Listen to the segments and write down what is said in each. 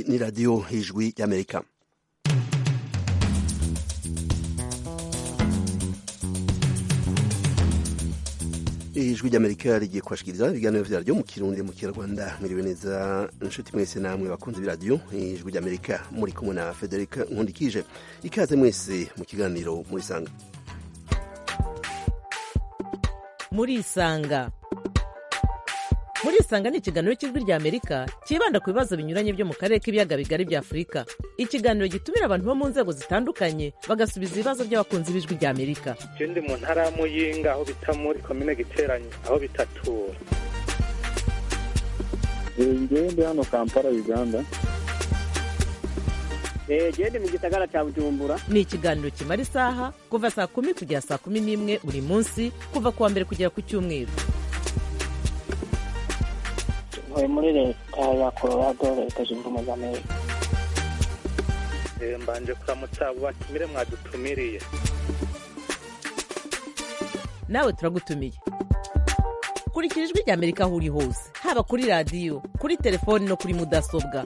ni radiyo ijwi y'amerika ijwi ry'amerika rigiye kubashikiriza ibiganiro vyaryo mu kirundi mu kinyarwanda mwiriwe neza inshuti mwese namwe bakunze b'iradiyo ijwi ry'amerika muri kumwe na frederic nkundikije ikaze mwese mu kiganiro murisanga murisanga murisanga ni ikiganiro cy'ijwi rya amerika cyibanda ku bibazo binyuranye byo mu karere k'ibiyaga bigari bya afurika ikiganiro gitumira abantu bo mu nzego zitandukanye bagasubiza ibibazo by'abakunzi b'ijwi rya amerika je ndi mu ntara ya muyinga aho bita muri komine giteranye aho bitatura ngewe ndi hano kampala uganda gende mu gisagara cya bujumbura ni ikiganiro kimara isaha kuva saa kumi kugera saa kumi n'imwe buri munsi kuva ku wa mbere kugera ku cyumweru ntuye muri leta ya colorado leta zunze ubumwe za amerika Eh, mbanje kuramutsa abo batumire mwadutumiriye nawe turagutumiye kurikira ijwi rya amerika aho uri hose haba kuri radiyo kuri telefoni no kuri mudasobwa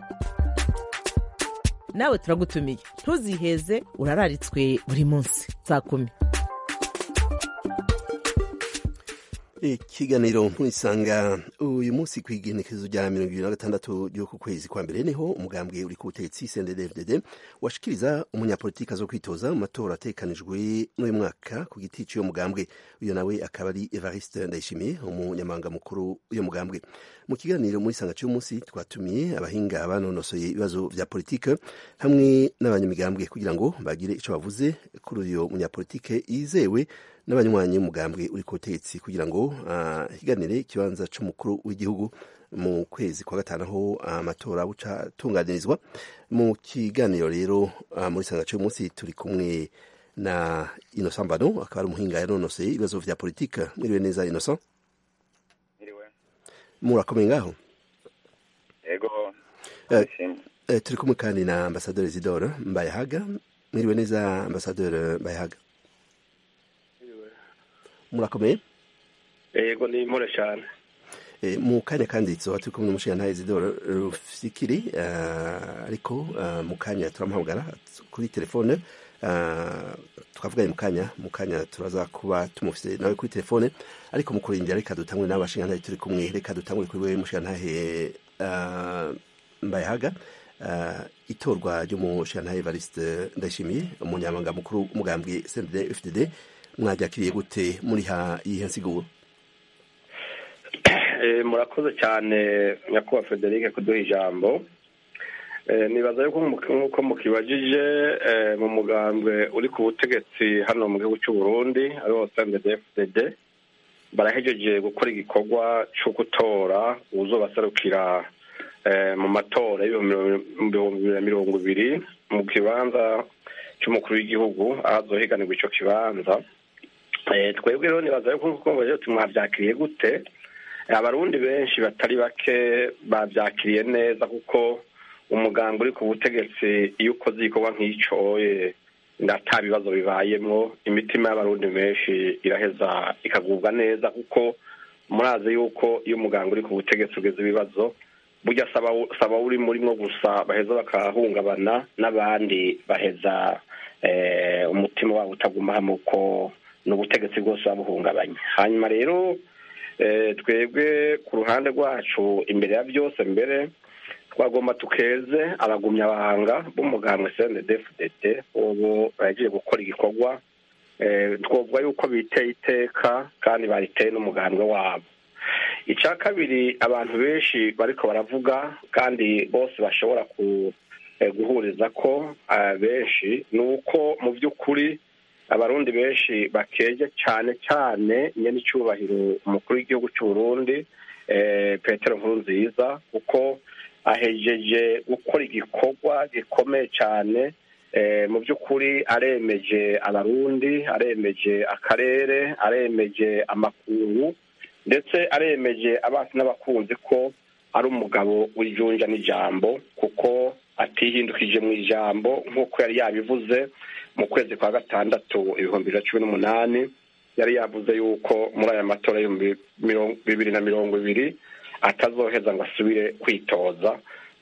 nawe turagutumiye ntuziheze urararitswe buri munsi saa kumi ikiganiro murisanga uyu munsi ku igenekerezo rya mirongo ibiri na gatandatu ry'uku kwezi kwa mbere niho umugambwe uri ku butegetsi cndd washikiriza umunyapolitiki zo kwitoza mu matora atekanijwe n'uyu mwaka ku giti cy'uyo mugambwe uyu nawe akaba ari evariste ndayishimiye umunyamabanga mukuru w'uyo mugambwe mu kiganiro muri sanga cy'uyu munsi twatumiye abahinga banonosoye ibibazo vya politike hamwe n'abanyamigambwe kugira ngo bagire ico bavuze kuri uyu munyapolitike yizewe n'abanywanyi b'umugambwe uri ku butegetsi kugira ngo higanire ikibanza c'umukuru w'igihugu mu kwezi kwa gatanu aho amatora buca atunganirizwa mu kiganiro rero muri sanga cy'uyu munsi turi kumwe na Innocent Mbano akaba ari umuhinga yanonoseye ibibazo vya politike mwiriwe neza Innocent Iriwe. murakomeye ngaho Ego. Eh, Ndashimye. Eh, turi kumwe kandi na ambasaderi Isidore Mbayahaga mwiriwe neza ambasaderi Mbayahaga murakomeye Ego ni impore cyane. Eh, mu kanya kandi tuba turi kumwe n'umushingantahe Isidore Rufikiri eh, ariko eh, mu kanya turamuhamagara kuri telefone eh, twavuganye mu kanya mu kanya turaza kuba tumufise nawe kuri telefone ariko mu kurindira reka dutangure n'abashingantahe turi kumwe reka dutangure kuri wewe mushingantahe eh, Mbayahaga eh, itorwa ry'umushingantahe Evariste Ndayishimiye umunyamabanga mukuru w'umugambwe CNDD FDD mwaryakiriye gute muri ha yihe nsiguro Eh, murakoze cyane nyakubahwa Frederic kuduha ijambo. Eh, nibaza yuko mu- nk'uko mukibajije eh, mu mugambwe uri ku butegetsi hano mu gihugu cy'u Burundi ariwo CNDD-FDD barahejeje gukora igikorwa cyo gutora uzobaserukira eh, mu matora y'ibihumbi bibiri na mirongo ibiri mu kibanza cy'umukuru w'igihugu aho azohiganirwa ico kibanza Eh, twebwe rero nibaza yuko nk'uko mubajije tuti mwavyakiriye gute abarundi benshi batari bake bavyakiriye neza kuko umuganga uri ku butegetsi iyo ukoze igikorwa nk'ico eh, ata bibazo bibayemwo imitima y'abarundi benshi iraheza ikagubwa neza kuko murazi yuko iyo umuganga uri ku butegetsi ugeze ibibazo burya saba saba uri murimwo gusa baheza bakahungabana n'abandi baheza eh, umutima wabo utaguma hamwe uko n'ubutegetsi bwose babuhungabanya hanyuma rero eh, twebwe ku ruhande rwacu imbere ya byose mbere twagomba tukeze abagumyabanga b'umugambwe CNDD-FDD ubu bagiye gukora igikorwa eh, twovuga yuko biteye iteka kandi bariteye n'umugambwe wabo icya kabiri abantu benshi bariko baravuga kandi bose bashobora ku eh, guhuriza ko eh, benshi ni uko mu by'ukuri abarundi benshi bakeje cyane cyane nyene icyubahiro umukuru w'igihugu cy'u Burundi eh, Petero Nkurunziza kuko ahejeje gukora igikorwa gikomeye cyane eh, mu by'ukuri aremeje abarundi aremeje akarere aremeje amakungu ndetse aremeje abasi n'abakunzi ko ari umugabo w'ijunja n'ijambo kuko atihindukije mu ijambo nk'uko yari yabivuze mu kwezi kwa gatandatu ibihumbi bibiri na cumi n'umunani yari yavuze yuko muri aya matora y'ibihumbi mirongo- bibiri na mirongo ibiri atazoheza ngo asubire kwitoza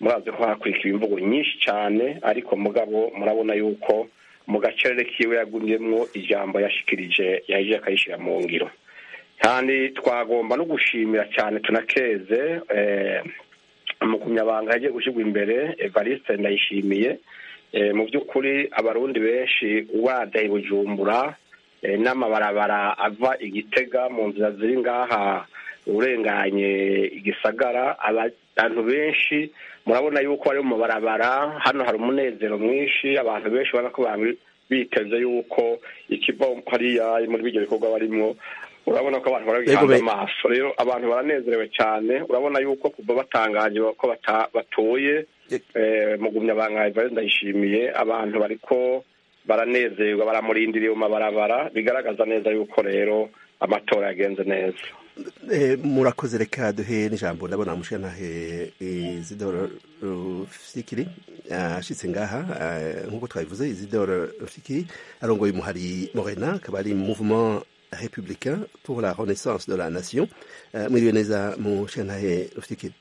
murazi ko hakurikiwe imvugo nyinshi cyane ariko mugabo murabona yuko mu gacerere kiwe yagumyemwo ijambo yashikirije yahije akayishyira mu ngiro kandi twagomba no gushimira cyane tunakeze umukumyabanga yagiye gushyirwa imbere evariste ndayishimiye mu by'ukuri abarundi benshi wadaye bujumbura n'amabarabara ava igitega mu nzira ziri ngaha urenganye igisagara abantu benshi murabona yuko bari mu mabarabara hano hari umunezero mwinshi abantu benshi ubona ko biteze yuko ikiva hariya muri ibyo bikorwa barimo urabona ko abantu barabihanze amaso rero abantu baranezerewe cyane urabona yuko kuva batangaje ko batuye mugumya bangaye ndayishimiye abantu bariko baranezerwa baramurindiriye mu mabarabara bigaragaza neza yuko rero amatora yagenze neza murakoze reka duhe n'ijambo ndabona mushanahe izidoro rufikiri ashitse ngaha nk'uko twabivuze izidoro rufikiri arongoye umuhari morena akaba ari mouvement républicain pour la renaissance de la nation mwiriwe neza mushanahe rufikiri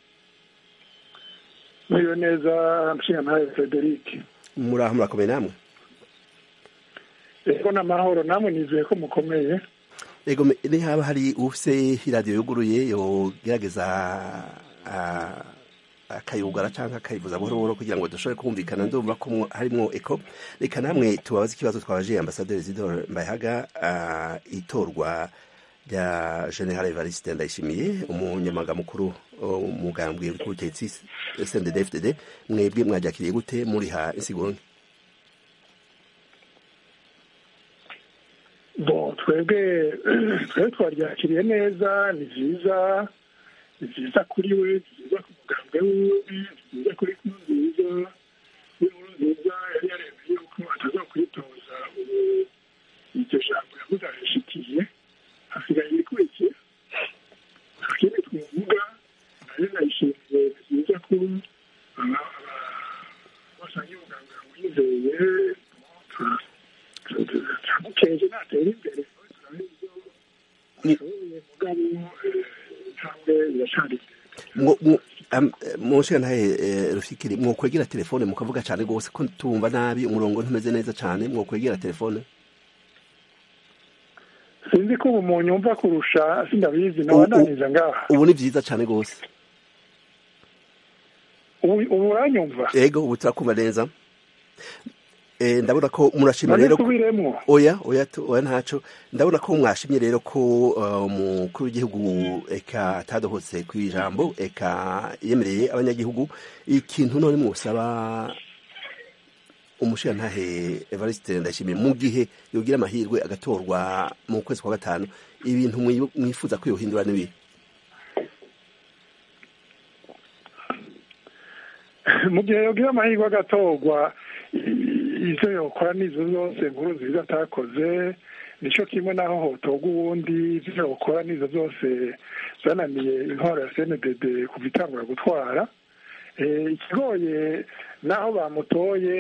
mwiriwe neza mushanahe frederic muraho murakomeye namwe ego n'amahoro namwe nizeye ko mukomeye ego haba hari ufise iradiyo yuguruye yogerageza akayugara cyangwa akayivuza buhoro buhoro kugira ngo dushobore kumvikana ndumva ko harimo eko reka namwe tubabaze ikibazo twabaje ambasaderi zidoro mbayahaga itorwa rya general evariste ndayishimiye umunyamaga mukuru umugambwe w'ubutegetsi sndfdd mwebwe mwajakiriye gute muriha insiguro bo twebwe twebwe twaryakiriye neza ni byiza ni byiza kuri we ni byiza ku mugambwe wiwe ni byiza kuri nkuru nziza nkuru nziza yari yaremeye yuko atazakwitoza ubu iryo jambo yavuze arishitiye hasigaye ibikurikira nta kindi twavuga nayo nayishimiye ni byiza ko basangiye umuganga wizeye turamukeje natera imbere mugabo intambwe iracari munshiga ntahe rufikiri mwokwegera telefone mukavuga cyane rwose ko tumva nabi umurongo ntumeze neza cyane mwokwegera telefone sinzi ko ubu munyumva kurusha sindabizi nawe ananiza ngaha ubu ni byiza cyane rwose ubu uranyumva yego ubu turakumva neza ndabona ko murashimye rero oya oya oya ntaco ndabona ko mwashimye rero ko umukuru w'igihugu eka atadohotse ku ijambo eka yemereye abanyagihugu ikintu none mwusaba umushirantahe evariste ndashimiye mu gihe yogira amahirwe agatorwa mu kwezi kwa gatanu ibintu mwifuza ko yohindura n'ibihe mu gihe yogira amahirwe agatorwa izo yokora nizo zose nkuru nziza atakoze nicyo kimwe naho hotorwa ubundi izo yokora nizo zose zananiye intwaro ya cndd kuva itangura gutwara ikigoye naho bamutoye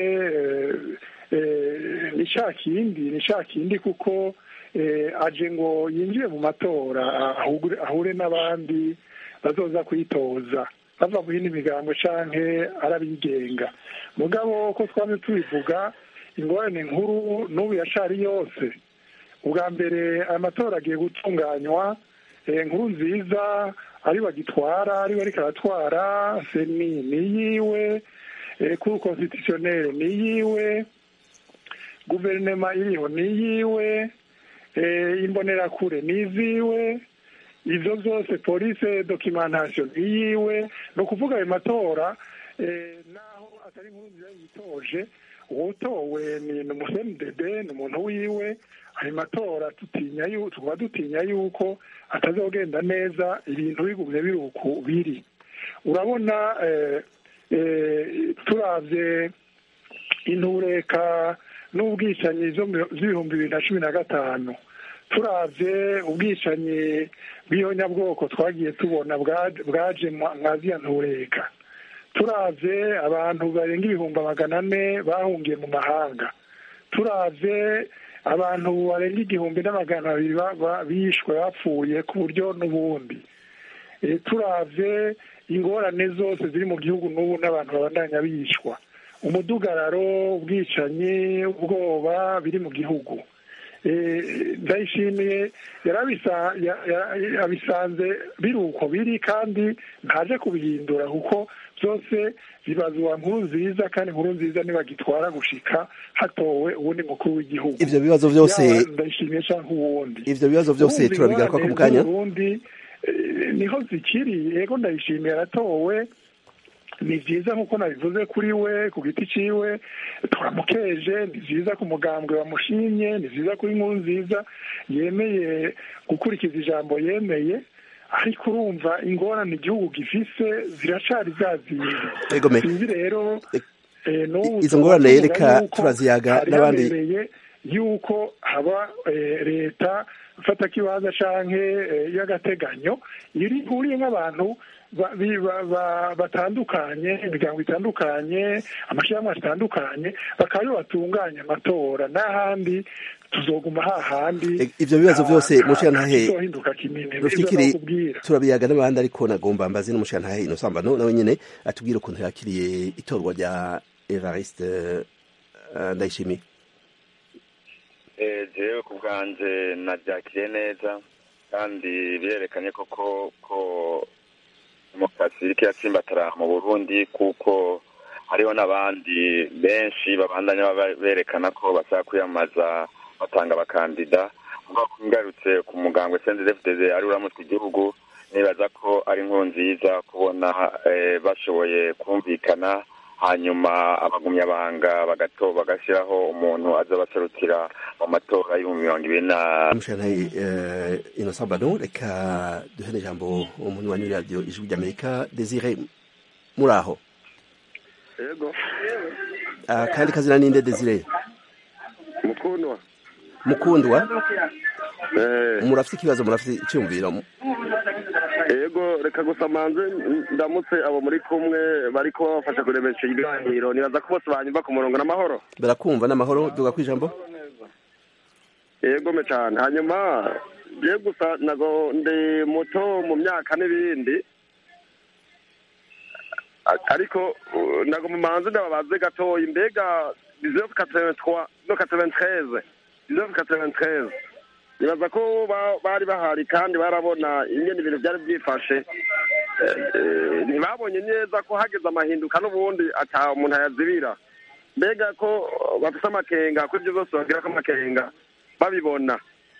ni cya kindi ni cya kindi kuko aje ngo yinjire mu matora ahure n'abandi bazoza kwitoza bava mu yindi migambo canke arabigenga mugabo ko twamye tubivuga ingorane nkuru n'ubu yacari yose ubwa mbere amatora agiye gutunganywa nkuru nziza ari bagitwara ari ariko aratwara seni ni yiwe kuri konstitutionnel ni yiwe guverinoma iriho ni yiwe imbonerakure ni iziwe izo zose polise dokimentasiyo ni yiwe ni ukuvuga ayo matora naho atari nkuru nziza yitoje uwutowe ni umusenidede ni umuntu wiwe ayo matora tutinya tukaba dutinya yuko atazogenda neza ibintu bigumye biri uku biri urabona turabye intureka n'ubwicanyi z'ibihumbi bibiri na cumi na gatanu turabye ubwicanyi bw'ihonyabwoko twagiye tubona bwaje mwaziya ntureka turabye abantu barenga ibihumbi magana ane bahungiye mu mahanga turabye abantu barenga igihumbi n'amagana abiri bishwe bapfuye ku buryo n'ubundi turavye ingorane zose ziri mu gihugu n'ubu n'abantu babandanya bishwa umudugararo ubwicanyi ubwoba biri mu gihugu ndayishimiye yabisanze biri uko biri kandi ntaje kubihindura kuko byose bibazwa nkuru nziza kandi nkuru nziza ntibagitwara gushika hatowe uwundi mukuru w'igihugu ivyo bibazo vyose ndayishimiye canke uwundi ivyo bibazo vyose turabigaruka ku mukanya ubundi niho zikiri yego ndayishimiye aratowe ni byiza nk'uko nabivuze kuri we ku giti ciwe turamukeje ni byiza ku mugambwe wamushimye ni byiza kuri nkuru nziza yemeye gukurikiza ijambo yemeye ariko urumva ingorane igihugu gifise ziracari zazindi sinzi rero izo ngorane reka turaziyaga n'abandi yuko haba leta mfata kibanza canke y'agateganyo ihuriye nk'abantu batandukanye imiryango itandukanye amashyirahamwe atandukanye bakaba aribo batunganya amatora n'ahandi tuzoguma hahandi ivyo bibazo vyose mushirantahe kizohinduka kinini rufikiri turabiyaga n'abandi ariko nagomba mbazi n'umushirantahe inosambano nawe nyene atubwire ukuntu yakiriye itorwa rya Evariste Ndayishimiye jewe ku bwanje nabyakiriye neza kandi birerekanye koko ko demokarasi iriko iratsimbatara mu burundi kuko hariho n'abandi benshi babandanya berekana ko bashaka kwiyamamaza batanga abakandida mugabo ngarutse ku mugambwe sendefdede ari uramutse igihugu nibaza ko ari inkuru nziza kubona bashoboye kumvikana hanyuma abagumyabanga bagato bagashyiraho umuntu aza baserukira mu matora y'ibihumbi mirongo ibiri na umushirantahe inosambano reka duhere ijambo umuntu wa radiyo ijwi ry'amerika desire muri aho yego kandi kazina ninde desire mukundwa mukundwa murafite ikibazo murafite icyumviro yego reka gusa manze ndamutse abo muri kumwe bari kuba bafasha kuremesha ikiganiro nibaza ko bose banyumva ku murongo n'amahoro barakumva n'amahoro duga ku ijambo yego me cyane hanyuma je gusa nago ndi muto mu myaka n'ibindi ariko nago mu manze ndababaze gatoya imbega 1983 no 93 1993 nibaza ko bari bahari kandi barabona ingene ibintu byari byifashe ntibabonye neza ko hageze amahinduka n'ubundi ata umuntu ayazibira mbega ko bafite amakenga ko ibyo byose bagira ko amakenga babibona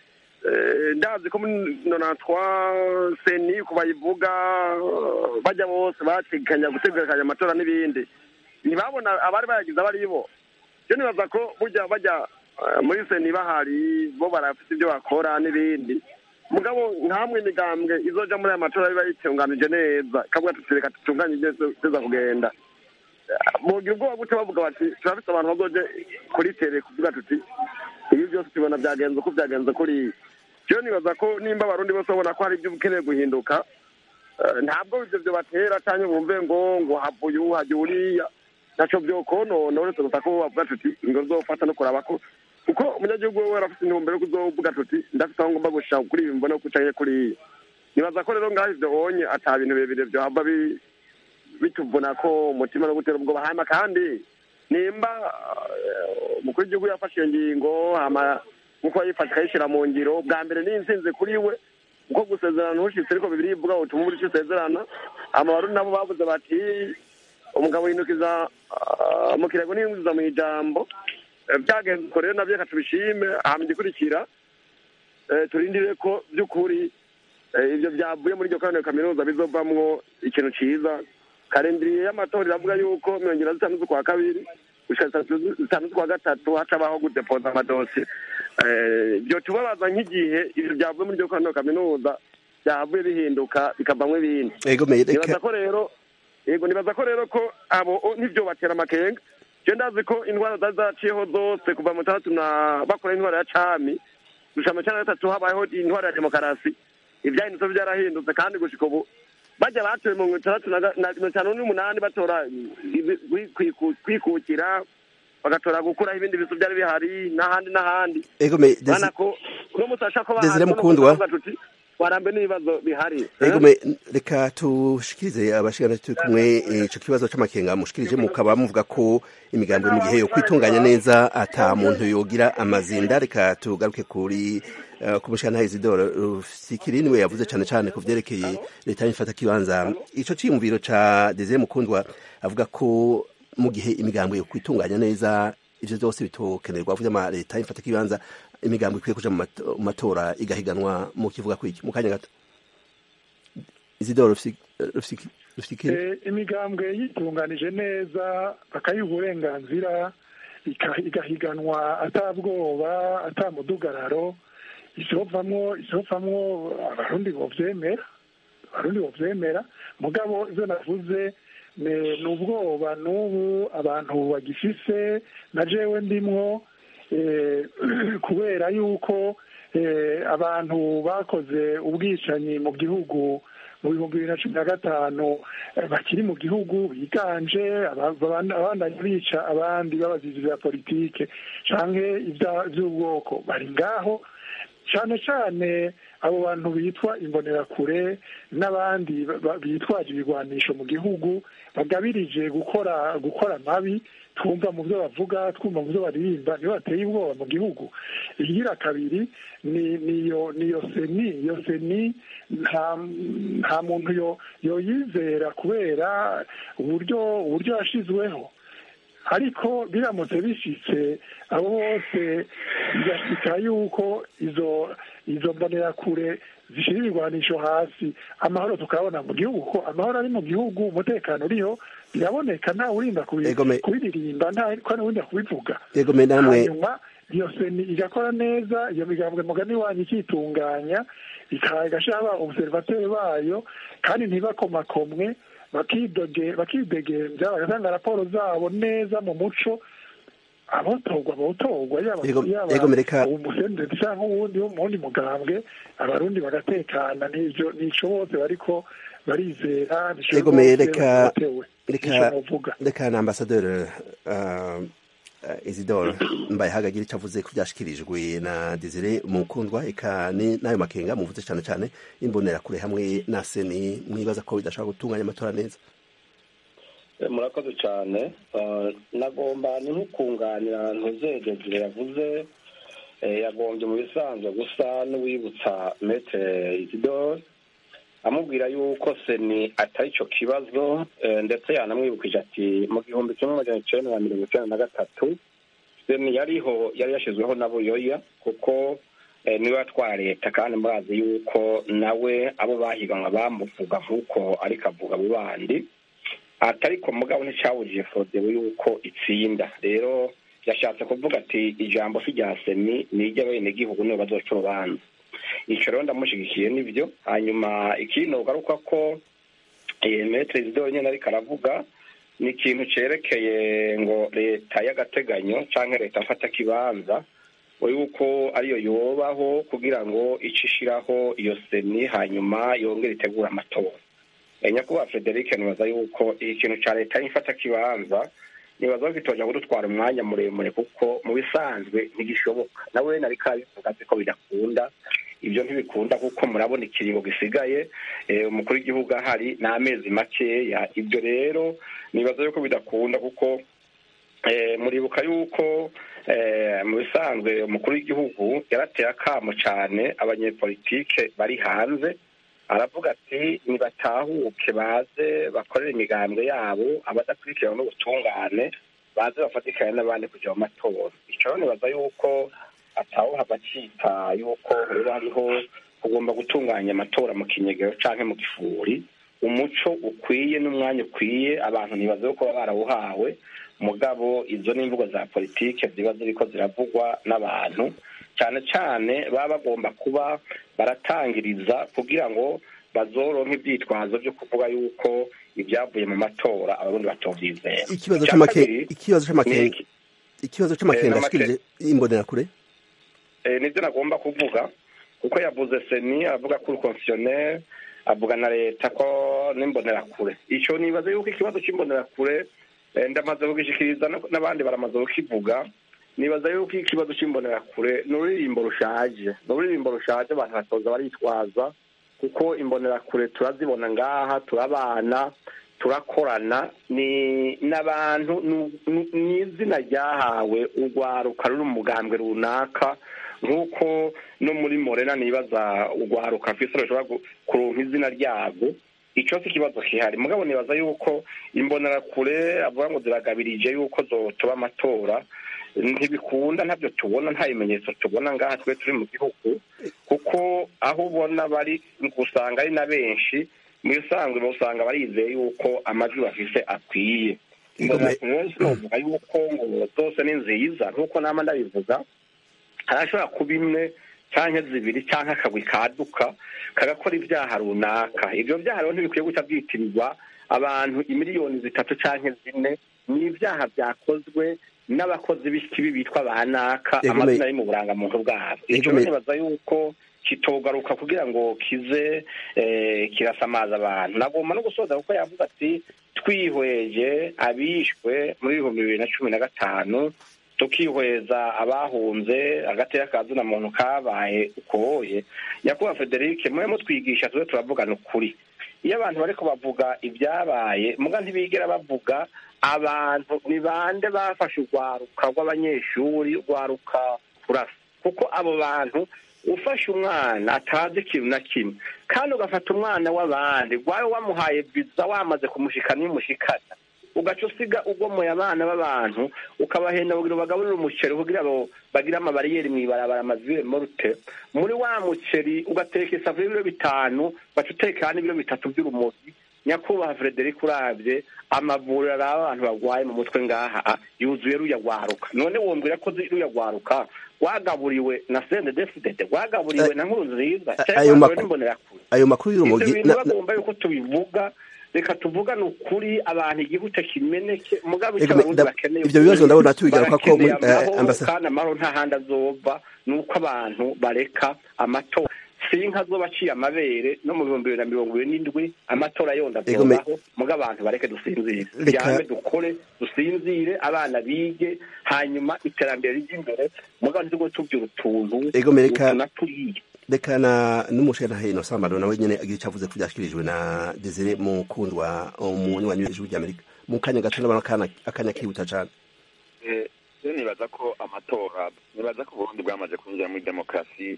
ndazi ko muri nonatwa seni ku bayivuga bajya bose bategekanya gutegekanya amatora n'ibindi ntibabona abari bayagize abo ari bo byo nibaza ko burya bajya muri seni bahari bo barafite ibyo bakora n'ibindi mugabo nkamwe imigambwe izoja muri aya matora biba yitunganije neza ikavuga tuti reka tutunganye ibyo tuza kugenda mugira ubwoba gute bavuga bati turafite abantu bazoje kuri tere kuvuga tuti ibi byose tubona byagenze uko byagenze kuri rero nibaza ko nimba abarundi bose babona ko hari ibyo ukeneye guhinduka ntabwo ibyo byo batera cyangwa bumve ngo ngo havuye ubu hajya uriya ntacyo byokonona uretse gusa ko bavuga tuti ngo zofata no kuraba ko kuko umunyagihugu we arafite intumbero yo kuzovuga tuti ndafite aho ngomba gushaka kuri ibi mbona ko ucaye kuri iyi nibaza ko rero ngaho ibyo bonye ata bintu birebire byohava bituvuna ko umutima no gutera ubwoba hama kandi nimba umukuru w'igihugu yafashe iyo ngingo hama nkuko yayifashe akayishyira mu ngiro bwa mbere ni insinzi kuri we kuko gusezerana ntushitse ariko bibiri ivuga ngo utuma icyo usezerana amabarundi nabo bavuze bati umugabo yinukiza mu kirego ntiyinjiza mu ijambo byagenze uko rero nabyo reka tubishime hama igikurikira turindire ko by'ukuri ibyo byavuye muri iryo koraniro kaminuza bizovamwo ikintu cyiza karindiriye y'amatora iravuga yuko mirongo irindwi na zitanu z'ukwa kabiri gushika zitanu z'ukwa gatatu hacabaho gudepoza amadosiye byo tubabaza nk'igihe ibyo byavuye muri iryo koraniro kaminuza byavuye bihinduka bikavamwo ibindi nibaza ko rero yego nibaza ko rero ko abo nibyo batera amakenga je ndazi ko indwara zari zaciyeho zose kuva mu tandatu na bakora indwara ya cami gushika mu cana gatatu habayeho indwara ya demokarasi ivyahindutse vyarahindutse kandi gushika ubu bajya batoye mu itandatu na mirongo itanu n'umunani batora kwikukira bagatora gukuraho ibindi bisu byari bihari n'ahandi n'ahandi ego me bana ko uno musi ashaka ko Desire Mukundwa. tuti twarambe n'ibibazo bihari Ego me reka tushikirize abashikana turi kumwe ico kibazo c'amakenga mushikirije mukaba muvuga ko imigambi mu gihe yo kwitunganya neza ata muntu yogira amazinda reka tugaruke kuri uh, ku mushikana Isidore Rufikiri niwe yavuze cane cane ku vyerekeye leta y'ifata kibanza ico ciyumviro ca Desire Mukundwa avuga ko mu gihe imigambi yo kwitunganya neza ivyo vyose bitokenerwa avuze ama leta y'ifata kibanza imigambi ikwiye kuja mu mato- mu matora igahiganwa mu kivuga kwiki mu kanya gato Isidore Rufikiri Eh, imigambwe yitunganije neza bakayiha uburenganzira ika- igahiganwa atabwoba atamudugararo isovamwo isovamwo abarundi bovyemera abarundi bovyemera mugabo ivyo navuze ne- ni ubwoba n'ubu abantu bagifise na jewe ndimwo eh, kubera yuko eh, abantu bakoze ubwicanyi mu gihugu mu bihumbi bibiri na cumi na gatanu eh, bakiri mu gihugu biganje aba- abandi- abandanya bica abandi babazizi bya politike canke ibya- vy'ubwoko bari ngaho cane cane abo bantu bitwa imbonerakure n'abandi ba- ba- bitwaje ibigwanisho mu gihugu bagabirije gukora gukora mabi twumva mu byo bavuga twumva mu byo baririmba niyo bateye ubwoba mu gihugu igira kabiri ni niyo niyo seni iyo seni nta nta muntu yo yoyizera kubera uburyo uburyo yashizweho ariko biramutse bishitse abo bose bigashika yuko izo izo mbonerakure zishyira ibigwanisho hasi amahoro tukabona mu gihugu ko amahoro ari mu gihugu umutekano uriho biraboneka ntawe urinda kubi- Egome. kubiririmba nta ko urinda kubivuga Ego me namwe hanyuma iyo seni igakora neza iyo migambwe mugani wanyu ikitunganya ika- igashira aba observateri bayo kandi ntibakomakomwe bakidoge bakidegembya bagatanga raporo zabo neza mu muco abotorwa botorwa yaba Ego- yaba ego mereka- umusenderi cyangwa uwundi wo mu wundi mugambwe abarundi bagatekana n'ivyo nico bose bariko barizera nico Ego bose me reka batewe reka nico novuga reka na ambassadeur uh, uh, Isidore mbaye hagagira ico avuze ku byashikirijwe na Desire Mukundwa eka ni nayo makenga muvuze cane cane imbonera kure hamwe na seni mwibaza ko bidashobora gutunganya amatora neza Eh, murakoze cyane Ah, nagomba ni nk'ukunganira ntuzegezire yavuze eh, yagombye mu bisanzwe gusa n'uwibutsa metere isidore amubwira yuko seni atari icyo kibazo eh, ndetse yanamwibukije ati mu gihumbi kimwe magana icyenda na mirongo icyenda na gatatu seni yariho yari yashyizweho na buyoya kuko eh, niwe atwara leta kandi murazi yuko nawe abo bahiganwa bamuvuga nk'uko ariko avuga abo bandi atariko mugabo nticyabujije fodewe yuko itsinda rero yashatse kuvuga ati ijambo si rya seni ni iry'abenegihugu nibo bazoca urubanza icyo rero ndamushyigikiye nibyo hanyuma ikindi nogaruka ko eh, metere isidore nyine ariko aravuga ni ikintu cyerekeye ngo leta y'agateganyo cyangwa leta mfata kibanza yuko ariyo yobaho kugira ngo ice ishiraho iyo seni hanyuma yongere itegure amatora Eh, nyakubahwa frederic nibaza yuko iki kintu cya leta y'ifata kibanza nibaza ko kitoja kudutwara umwanya muremure kuko mu bisanzwe ntigishoboka nawe nari kabivuga azi ko bidakunda ibyo ntibikunda kuko murabona ikiringo gisigaye eh, umukuru w'igihugu ahari ni amezi makeya ibyo rero nibaza yuko bidakunda kuko eh, muribuka yuko eh, mu bisanzwe umukuru w'igihugu yarateye akamo cyane abanyepolitike bari hanze aravuga ati nibatahuke baze bakorere imigambwe yabo abadakurikirana n'ubutungane baze bafatikanye n'abandi kujya mu matora icyo rero nibaza yuko atawuhava acika yuko rero hariho kugomba gutunganya amatora mu kinyegero canke mu gifuri umuco ukwiye n'umwanya ukwiye abantu ntibaze ko baba barawuhawe mugabo izo ni imvugo za politike ziba ziriko ziravugwa n'abantu cyane cyane baba bagomba kuba baratangiriza kugira ngo bazoronke ivyitwazo vyo kuvuga yuko ibyavuye mu matora abarundi batovyizera ikibazo Ica c'amake kabiri, ikibazo c'amakenga ni- ikibazo c'amakenga Eh, n'amake- ashikirije imbonera kure eh, nivyo nagomba kuvuga kuko yavuze seni avuga ko urukonsiyoneri avuga na leta ko n'imbonerakure ico nibaza yuko ikibazo c'imbonerakure eh, ndamaze kugishikiriza no- n'abandi baramaze kukivuga nibaza yuko ikibazo c'imbonerakure ni ururirimbo rushaje ni ururirimbo rushaje abantu batoza baritwaza kuko imbonerakure turazibona ngaha turabana turakorana ni n'abantu ni izina ryahawe urwaruka ruri mu mugambwe runaka nk'uko no muri morena nibaza urwaruka fisi rushobora kuronka izina ryabwo icyo si ikibazo kihari mugabo nibaza yuko imbonerakure avuga ngo ziragabirije yuko zotuba amatora ntibikunda ntabyo tubona nta bimenyetso tubona ngaha twe turi mu gihugu kuko aho ubona bari usanga ari na benshi mu bisanzwe usanga barizeye yuko amajwi bafise akwiye novuga yuko ngo zose ni nziza nk'uko nama ndabivuga harashobora kuba imwe cyangwa zibiri cyangwa akagwi kaduka kagakora ibyaha runaka ibyo byaha rero ntibikwiye guca byitirirwa abantu imiliyoni zitatu cyangwa zine ni ibyaha byakozwe n'abakozi b'ikibi bitwa ba naka amazina ari mu burangamuntu bwabo icyo nibaza yuko kitogaruka kugira ngo kize kirasamaza abantu nagomba no gusoza kuko yavuze ati twihweje abishwe muri ibihumbi bibiri na cumi na gatanu tukihweza abahunze agatera kazina muntu kabaye ukoye nyakubahwa federic mwe mutwigisha tube turavugana ukuri iyo abantu bariko bavuga ibyabaye muga ntibigera bavuga abantu ni bande bafashe urwaruka rw'abanyeshuri urwaruka kurasa kuko abo bantu ufashe umwana atazi ikintu na kimwe kandi ugafata umwana w'abandi rwawe wamuhaye viza wamaze kumushikana iyo umushikana ugaca usiga ugomoye abana b'abantu ukabahenda kugira bagaburire umuceri kugira ngo bagire amabariyeri mu ibarabara amazire morute muri wa muceri ugateka isafuriya y'ibiro bitanu baca uteka n'ibiro bitatu by'urumogi nyakubahwa frederic urabye amavuriro araba abantu barwaye mu mutwe ngaha yuzuye ruyagwaruka none wombwira ko ruyagwaruka rwagaburiwe na sende desidede rwagaburiwe na nkuru nziza cyangwa n'imbonerakure ayo makuru y'urumogi ibyo bintu bagomba yuko tubivuga reka tuvugane ukuri abantu igihugu kimeneke mugabo icyo abarundi bakeneye ibyo bibazo ndabona tubigaruka ko kandi amahoro nta handi azova ni uko abantu bareka amatora sinka azoba aciye amabere no mu bihumbi bibiri na mirongo ibiri n'indwi amatora yonda azobaho muga abantu bareke dusinzire ryame dukore dusinzire abana bige hanyuma iterambere ry'imbere muga ntitugwe tubyura utuntu tunaturiye reka na n'umushana hino sambano nawe nyene agira icyo avuze ko byashyikirijwe na Desire Mukundwa umunywanyi w'ijwi ry'Amerika mu kanya gato ndabona akanya kihuta cyane rero nibaza ko amatora nibaza ko Burundi bwamaze kwinjira muri demokarasi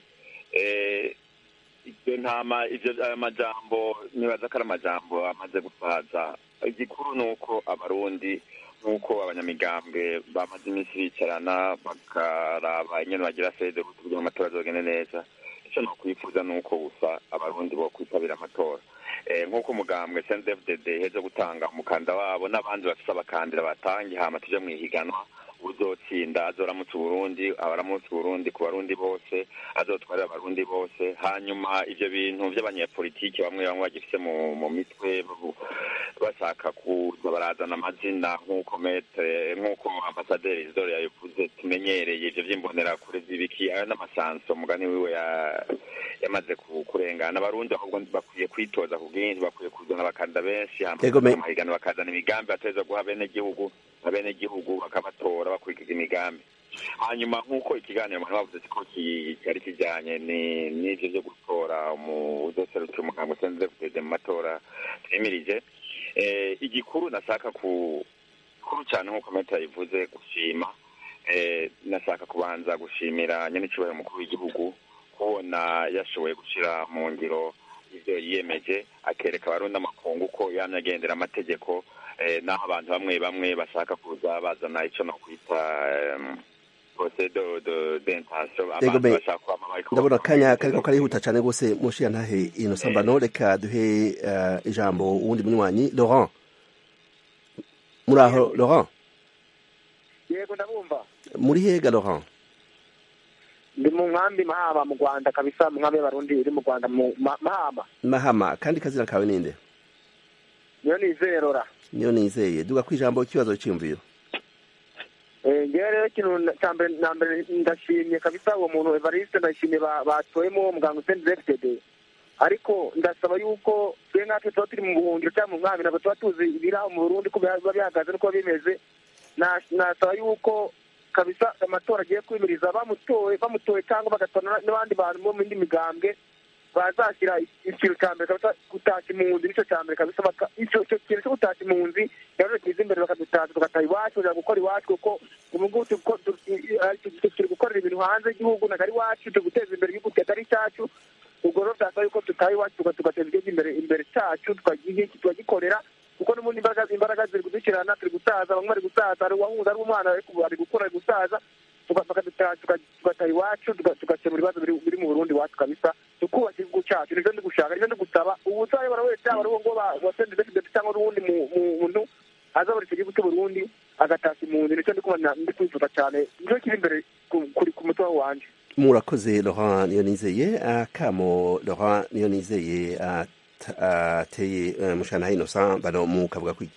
ibyo ntama ibyo aya majambo nibaza ko ari amajambo amaze gusaza igikuru ni uko abarundi nk'uko abanyamigambwe bamaze iminsi bicarana bakaraba ingene bagira fede kugira ngo amatora azogende neza icyo nokwifuza ni uko gusa abarundi bo kwitabira amatora nk'uko umugambwe cndfdd heze gutanga umukanda wabo n'abandi bafise abakandira batangiye hama tuje mu ihiganwa uzotsinda azoramutse uburundi abaramutse uburundi ku barundi bose azotwarira abarundi bose hanyuma ivyo bintu vy'abanyepolitiki bamwe bamwe bagifise mu mu mitwe bashaka kuza barazana amazina nk'uko metre nk'uko ambasaderi isidore yabivuze tumenyereye ivyo vy'imbonerakure z'ibiki ayo n'amasanso mugani wiwe yamaze kurengana abarundi ahubwo bakwiye kwitoza ku bwinshi bakwiye kuzana abakanda benshi amahigano bakazana imigambi bateza guha bene gihugu abene gihugu bakabatora bakurikiza imigambi hanyuma nk'uko ikiganiro abantu bavuze ko cyari kijyanye n'ivyo vyo gutora uzoserukira umugambi usenze kugeze mu matora twimirije igikuru nashaka ku kuru cyane nk'uko meta yabivuze gushima nashaka kubanza gushimira nyenicubahiro umukuru w'igihugu kubona yashoboye gushyira mu ngiro ibyo yiyemeje akereka abarundi amakungu ko yamye agendera amategeko naho abantu bamwe bamwe bashaka kuza bazana icyo nokwita ndabona akanya kariko karihuta cyane rwose mushiya ntahe ino sambano reka duhe ijambo uwundi munywanyi laurent muri aho laurent yego ndabumva muri hega laurent ndi mu nkambi mahama mu rwanda kabisa mu nkambi y'abarundi iri mu rwanda mu mahama mahama kandi kazina kawe ninde niyo nizeye rora niyo nizeye duga ku ijambo ikibazo cyiyumviro ngewe rero ikintu cya mbere na mbere ndashimye kabisa uwo muntu evariste ndashimye batoyemo muganga useni zefutede ariko ndasaba yuko twe natwe tuba turi mu buhungiro cyangwa mu nkambi ntabwo tuba tuzi ibiraho mu burundi ko biba bihagaze n'uko bimeze nasaba yuko kabisa amatora agiye kwimiriza bamutoye bamutoye cyangwa bagatora n'abandi bantu bo mu yindi migambwe bazashyira ikintu cya mbere kabisa gutashya impunzi nicyo cya mbere kabisa baka- icyo icyo kintu cyo gutashya impunzi rero kiza imbere bakadutashya tugataha iwacu tujya gukora iwacu kuko ubu ngubu turi guko- tu- i- i- tu- turi gukorera ibintu hanze y'igihugu ntabwo ari iwacu turi guteza imbere igihugu kitari icyacu ubwo rero byasaba yuko tutaha iwacu tuga- tugateza igihugu imbere imbere cyacu tukagihe tukagikorera kuko n'ubundi imbaraga imbaraga ziri kudushyirana turi gusaza bamwe bari gusaza hari uwahuza ari umwana ariko ari gukura ari gusaza tuga- bakadutaha tuga- tugataha iwacu tuga- tugakemura ibibazo biri biri mu burundi iwacu kabisa tukubaka igihugu cyacu nibyo ndi gushaka nibyo ndi gusaba ubu uzayobora wese yaba ari uwo ngo wasende depite cyangwa n'uwundi mu- mu- muntu azabona icyo gihugu cy'uburundi agatashya impunzi nicyo ndi kubona ndi kwifuza cyane nicyo kiri imbere ku- kuri ku mutima wanjye murakoze laurent niyonizeye akamo laurent niyonizeye at- ateye eh, mushana innocent bano mu kavuga kwiki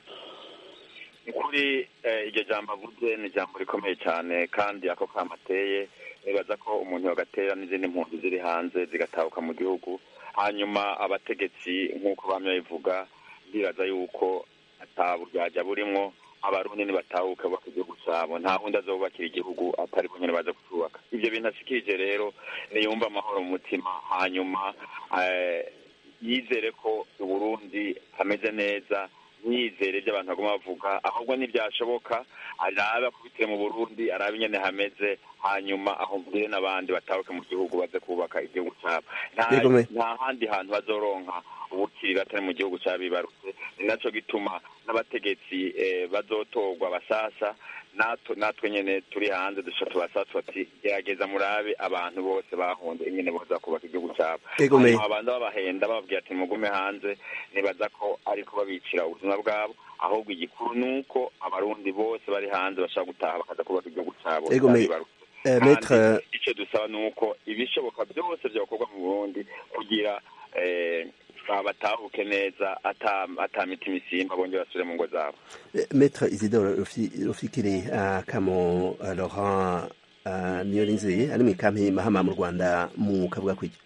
ni kuri eh, iryo jambo avuze ni ijambo rikomeye cyane kandi ako kamateye nibaza ko umuntu yagatera n'izindi mpunzi ziri hanze zigatahuka mu gihugu hanyuma abategetsi nk'uko bamye babivuga ndibaza yuko ataburyajya burimwo abarundi nibatahuke bubaka igihugu cyabo nta wundi azobubakira igihugu atari bo nyine baza kucyubaka ibyo bintu ashikirije rero niyumva amahoro mu mutima hanyuma eh, yizere ko uburundi hameze neza ntiyizere ibyo abantu baguma bavuga ahubwo ntibyashoboka arabe akubitire mu burundi arabe ingene hameze hanyuma ahubwire n'abandi batahuke mu gihugu baze kubaka igihugu cyabo Nta- Yego, me. nta handi hantu bazoronka ubukiriro atari mu gihugu cyabibarutse ni naco gituma n'abategetsi eh, bazotorwa basasa natwe natwe nyene turi hanze dusha tubasasa bati gerageza murabe abantu bose bahunze ingene boza kubaka igihugu cyabo Yego, me. hanyuma abantu babahenda bababwira ati mugume hanze nibaza ko ariko babicira ubuzima bwabo ahubwo igikuru ni uko abarundi bose bari hanze bashaka gutaha bakaza kubaka igihugu cyabo Yego, me. cyabibarutse Eh, kandi maître icyo dusaba ni uko ibishoboka byose byakorwa mu burundi kugira eh, batahuke neza ata ata mitima isimba bongere basubire mu ngo zabo Eh, maître isidore Rufi- rufikiri akamo eh, laurent eh, niyonizeye ari mu ikampi mahama mu rwanda mu kavuga kwiki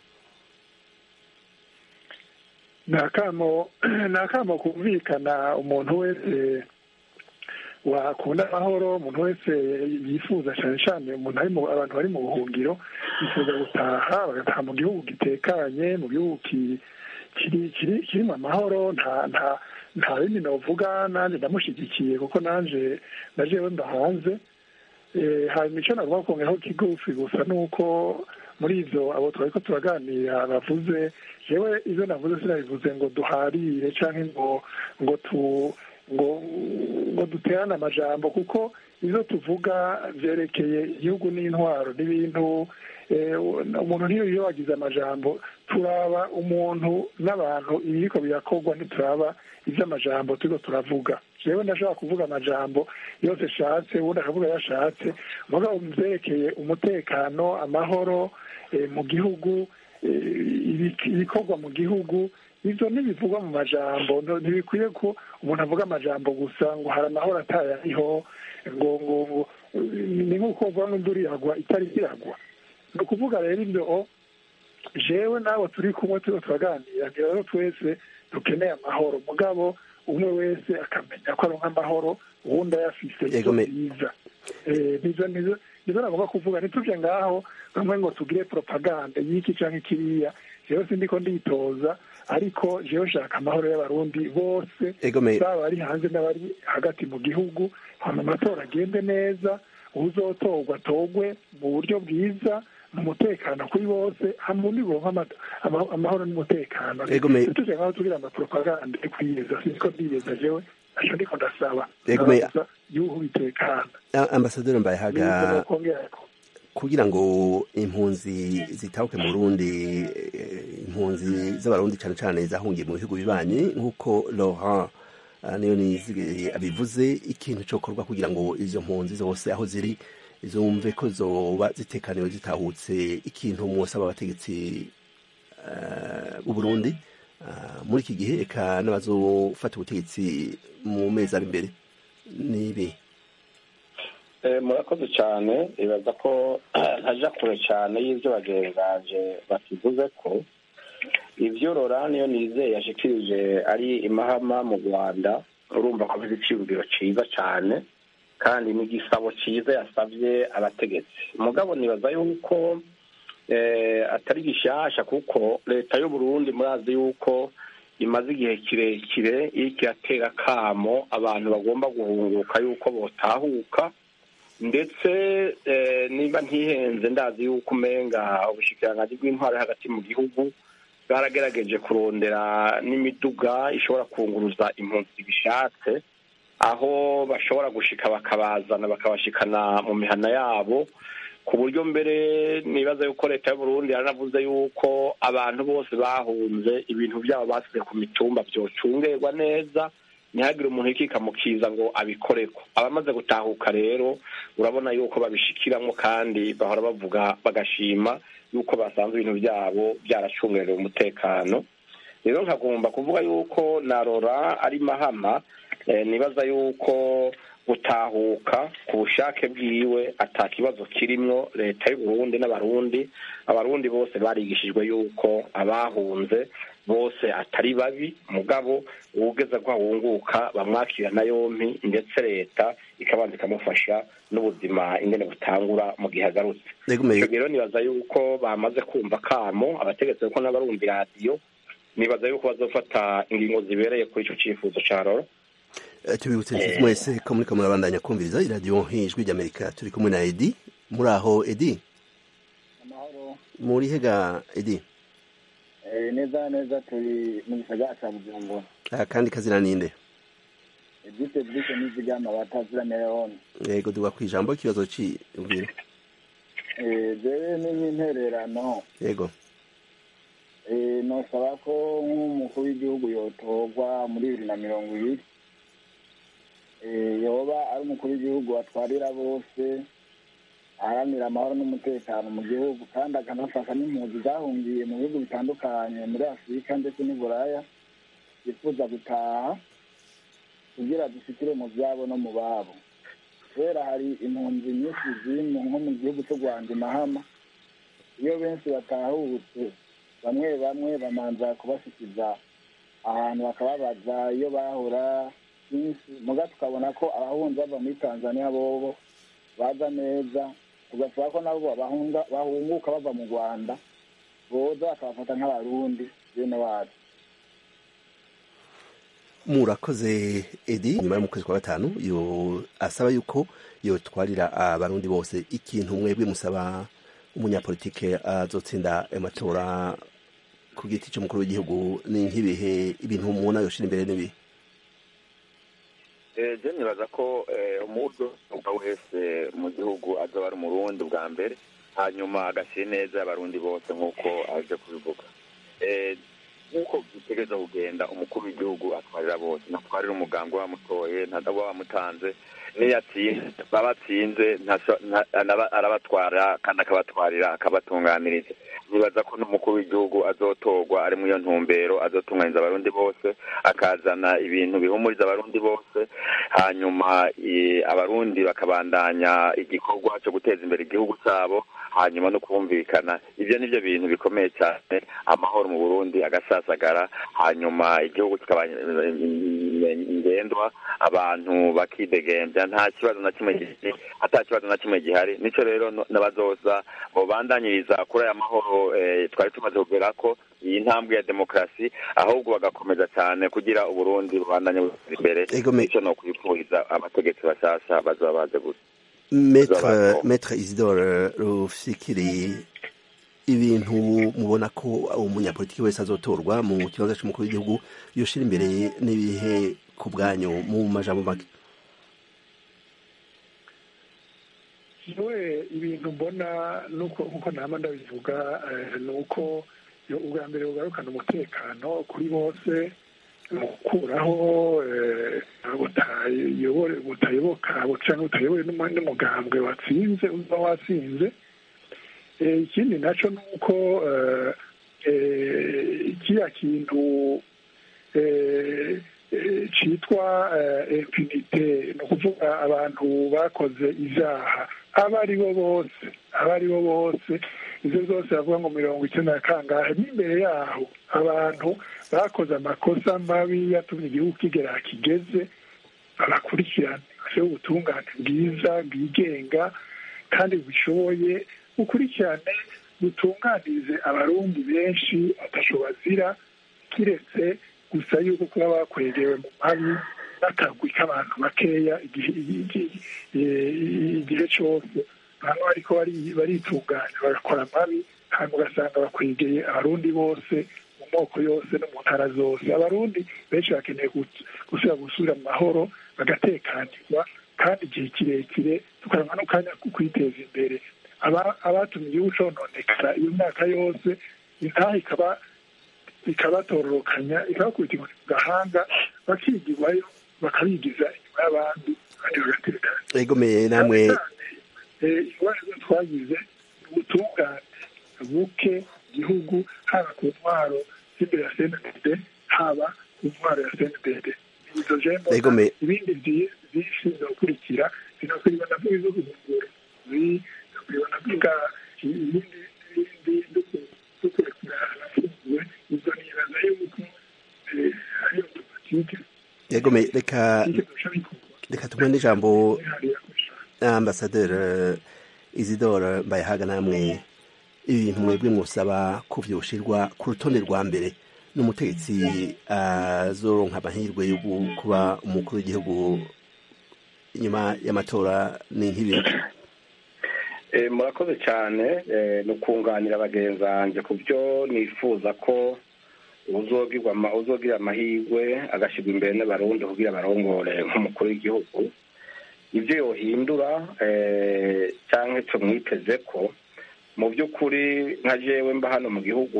ni akamo ni akamo kumvikana umuntu wese wakunda amahoro umuntu wese yifuza cyane cyane umuntu ari mu abantu bari mu buhungiro yifuza gutaha bagataha mu gihugu gitekanye mu gihugu ki- kiri kiri kirimo amahoro nta nta nta bindi novuga nanjye ndamushyigikiye kuko nanjye na jewe mba hanze Eh, hanyuma icyo nagomba kongeraho kigufi gusa ni uko muri ivyo abo twari ko turaganira bavuze jewe ivyo navuze sinabivuze ngo duharire canke ngo ngo tu ngo ngo duterane amajambo kuko ivyo tuvuga vyerekeye igihugu n'intwaro n'ibintu eh, umuntu niyo iyo wagize amajambo turaba umuntu n'abantu ibiriko birakorwa ntituraba ivy'amajambo turiko turavuga jewe ndashobora kuvuga amajambo yose ashatse ubundi akavuga ayo ashatse mugabo mu vyerekeye umutekano amahoro eh, mu gihugu eh, ibik- ibikorwa mu gihugu ivyo ntibivugwa mu majambo no- ntibikwiye ko umuntu avuga amajambo gusa ngo hari amahoro atayariho ngo ngo ngo ni nk'uko uvuga ngo induru iragwa itari iragwa ni ukuvuga rero ibyo jewe nawe turi kumwe turiko turaganira ngira rero twese dukeneye amahoro mugabo umwe wese akamenya ko aronka amahoro uwundi ayafise Yego, ivyo me- byiza Eh, nizo nizo nizo nagomba kuvuga ntituje ngaho bamwe ngo tugire propaganda y'iki canke kiriya jewe sindiko nditoza ariko jewe nshaka amahoro y'abarundi bose Yego, me- baba bari hanze n'abari hagati mu gihugu hama amatora agende neza uzotorwa atorwe mu buryo bwiza mu mutekano kuri bose hamwe undi buronka ama- ama- amahoro n'umutekano Yego, me- ntituje ngaho tugira amapropaganda yo kwiyeza siniko ndiyeza jewe aco ndiko ndasaba Yego, me- Ndabaza yuhu bitekana A- ambasaderi mbayehaga Nibyo nokongerako. kugira ngo impunzi zitahuke mu Burundi eh, impunzi z'abarundi cyane cyane zahungiye mu bihugu bibanyi nk'uko Laurent ah, niyo nizigeye abivuze ikintu cokorwa kugira ngo izo mpunzi zose aho ziri zumve ko zoba zitekaniwe zitahutse ikintu mwosaba abategetsi eh, b'u Burundi ah, muri iki gihe eka n'abazofata ubutegetsi mu mezi ari imbere nibi Eh, murakoze cyane ibaza ko ntaja kure cyane y'ibyo bagenganje bakivuze ko ibyo Laurent niyo nizeye yashikirije ari imahama mu rwanda urumva ko afite iciyumviro ciza cyane kandi n'igisabo ciza yasabye abategetsi mugabo nibaza yuko atari gishasha kuko leta y'uburundi murazi yuko imaze igihe kirekire iriko iratera akamo abantu bagomba guhunguka yuko botahuka ndetse niba ntihenze ndazi yuko umenga ubushikiranganji bw'intwaro hagati mu gihugu bwaragerageje kurondera n'imiduga ishobora kunguruza impunzi bishatse aho bashobora gushika bakabazana bakabashikana mu mihana yabo ku buryo mbere nibaza yuko leta y'uburundi yaranavuze yuko abantu bose bahunze ibintu byabo basize ku mitumba byocungerwa neza ntihagire umuntu ikikamukiza ngo abikoreko abamaze gutahuka rero urabona yuko babishikiramo kandi bahora bavuga bagashima yuko basanze ibintu byabo byaracungerewe umutekano rero nkagomba kuvuga yuko na rora ari mahama nibaza yuko gutahuka ku bushake bwiwe ata kibazo kirimwo leta y'uburundi n'abarundi abarundi bose barigishijwe yuko abahunze bose atari babi mugabo uwugeze ko ahunguka bamwakira na yompi ndetse leta ikabanza ikamufasha n'ubuzima ingene butangura mu gihe agarutse icyo rero nibaza yuko bamaze kumva kamo abategetsi kuko n'abarumva iradiyo nibaza yuko bazofata ingingo zibereye kuri icyo cyifuzo cya roro tubibutse inshuti mwese ko muriko murabandanya kumviriza iradiyo nk'ijwi ry'amerika turi kumwe na edi muri aho edi muri hega edi neza neza turi mu gisagara cya bujumbura kandi kazina ninde edite bwite n'izigama batazira miliyoni yego duga ku ijambo ikibazo cy'ubwira jewe ni nk'intererano yego nosaba ko nk'umukuru w'igihugu yotorwa muri bibiri na mirongo ibiri yoba ari umukuru w'igihugu atwarira bose aharanira amahoro n'umutekano mu gihugu kandi akanafasha n'impunzi zahungiye mu bihugu bitandukanye muri afurika ndetse n'uburaya zifuza gutaha kugira dushikire mu byabo no mu babo kubera hari impunzi nyinshi ziri nko mu gihugu cy'u rwanda imahama iyo benshi batahutse bamwe bamwe bamanza kubashyikiza ahantu bakababaza iyo bahora byinshi muga tukabona ko abahunzi bava muri tanzania bobo baza neza tugasaba ko nabo bahunguka bava mu rwanda boza bakabafata nk'abarundi bene wacu murakoze edi nyuma yo mu kwezi kwa gatanu yo asaba yuko yotwarira abarundi bose ikintu mwebwe musaba umunyapolitike azotsinda amatora ku giti cy'umukuru w'igihugu ni nk'ibihe ibintu mubona yoshira imbere n'ibihe je nibaza ko umudo wese mu gihugu azoba ari umurundi bwa mbere hanyuma agashyira neza abarundi bose nk'uko aje kubivuga nk'uko bitegereza kugenda umukuru w'igihugu atwarira bose ntatwarira umugambi wamutoye ntaba wamutanze niyo atsinze baba atsinze arabatwara kandi akabatwarira akabatunganiriza nibaza ko n'umukuru w'igihugu azotorwa ari muri iyo ntumbero azotunganiza abarundi bose akazana ibintu bihumuriza abarundi bose hanyuma abarundi bakabandanya igikorwa cyo guteza imbere igihugu cyabo hanyuma no kumvikana ibyo ni byo bintu bikomeye cyane amahoro mu burundi agasasagara hanyuma igihugu kikaba ngendwa abantu bakidegembya nta kibazo na kimwe gihari ata kibazo na kimwe gihari nicyo rero n'abazoza bandanyiriza kuri aya mahoro twari tumaze kugera ko iyi ntambwe ya demokarasi ahubwo bagakomeza cyane kugira uburundi bubandanye butera imbere nicyo ni ukwifuriza abategetsi bashyashya bazaba baze gusa metre isidore rufikiri ibintu mubona ko umunyapolitiki wese azotorwa mu kibazo cy'umukuru w'igihugu yoshira imbere n'ibihe ku bwanyu mu majambo make yewe ibintu mbona nk'uko nama ndabivuga ni uko ubwa mbere bugarukana umutekano kuri bose mu gukuraho butayoboka cyangwa butayobowe n'umugambwe watsinze uba watsinze ikindi nacyo ni uko kiriya kintu cyitwa impunite ni ukuvuga abantu bakoze ibyaha abo ari bo bose abo ari bo bose izo zose bavuga ngo mirongo icyenda na kangahe n'imbere yaho abantu bakoze amakosa mabi yatumye igihugu kigera kigeze babakurikirane bashyiraho ubutungane bwiza bwigenga kandi bushoboye bukurikirane butunganirize abarundi benshi atasho bazira kiretse gusa yuko kuba bakwegewe mu mabi n'akagwi k'abantu bakeya igihe cyose baba bariko baritunganya bagakora amabi hanyuma ugasanga bakwegeye abarundi bose mu moko yose no mu ntara zose abarundi benshi bakeneye gusubira gusubira mu mahoro bagatekanirwa kandi igihe kirekire tukaronka n'akanya ko kwiteza imbere abatumye igihugu cononekara iyo myaka yose intaha ikaba ikabatororokanya ikabakubita inkoni mu gahanga bakigirwayo bakabigiza inyuma y'abandi kandi bagatekana egomeye namwe ingorane twagize ubutungane buke igihugu haba ku ntwaro z'imbere ya cnddd haba ku ntwaro ya cnddd izo jembo ibindi byinshi bizakurikira zinakwiriwe na byo zo guhungura zinakwiriwe na byo ibindi n'ibindi zo kurekura abafunguwe izo nibaza yuko ari otomatike egome reka reka tumwe n'ijambo ambasaderi isidore mbayahaga namwe ibintu mwebwe mwusaba ko vyoshirwa ku rutonde rwa mbere n'umutegetsi azoronka amahirwe yo kuba umukuru w'igihugu inyuma y'amatora ni nk'ibi murakoze cyane ni ukunganira bagenzi banjye ku byo nifuza ko uzogira amahirwe agashyirwa imbere n'abarundi kugira barongore nk'umukuru w'igihugu ibyo yohindura cyangwa tumwiteze ko mu by'ukuri nka jewe mba hano mu gihugu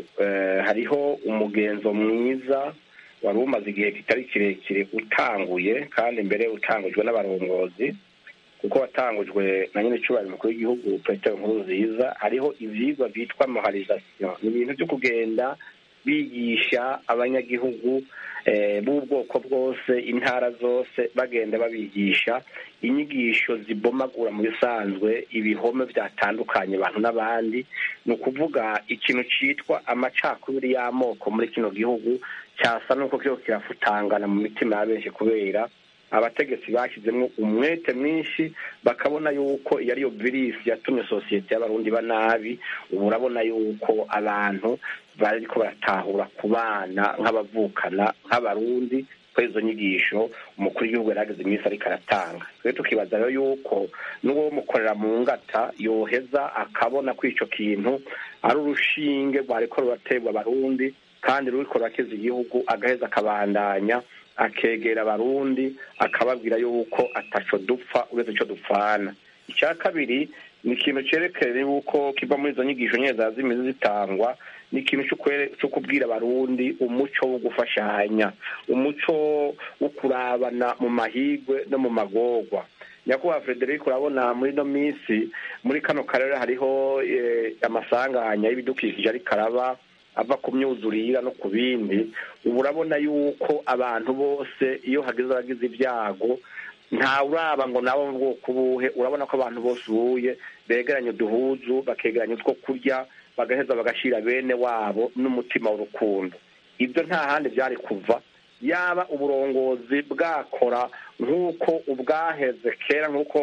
hariho umugenzo mwiza wari umaze igihe kitari kirekire utanguye kandi mbere utangujwe n'abarongozi kuko watangujwe na nyine icyubahiro mukuru w'igihugu petero nkuru nziza hariho ibyigwa byitwa moharizasiyo ni ibintu byo kugenda bigisha abanyagihugu b'ubwoko bwose intara zose bagenda babigisha inyigisho zibomagura mu bisanzwe ibihome byatandukanye abantu n'abandi ni ukuvuga ikintu cyitwa amacakubiri y'amoko muri kino gihugu cyasa n'uko kiba kirafutangana mu mitima ya benshi kubera abategetsi bashyizemo umwete mwinshi bakabona yuko iyo ariyo virisi yatumye sosiyete y'abarundi ba nabi ubu urabona yuko abantu bariko baratahura ku bana nk'abavukana nk'abarundi kuri izo nyigisho umukuru w'igihugu yarageze iminsi ariko aratanga twe tukibaza rero yuko n'uwo mukorera mu ngata yoheza akabona ko icyo kintu ari urushinge rwariko ruraterwa abarundi kandi ruriko rurakiza igihugu agaheza akabandanya akegera abarundi akababwira yuko ataco dupfa uretse ico dupfana icya kabiri ni ikintu cyerekeye yuko kiva muri izo nyigisho nyine za zimizi zitangwa ni ikintu cyo kubwira abarundi umuco wo gufashanya umuco wo kurabana mu mahigwe no mu magorwa nyakubahwa frederic urabona muri ino minsi muri kano karere hariho amasanganya y'ibidukikije ariko araba ava ku myuzurira no ku bindi ubu urabona yuko abantu bose iyo hageze abagize ibyago nta uraba ngo nabo mu bwoko buhe urabona ko abantu bose ubuye begeranya uduhuzu bakegeranya utwo kurya bagaheza bagashyira bene wabo n'umutima w'urukundo ibyo nta handi byari kuva yaba uburongozi bwakora nk'uko ubwaheze kera nk'uko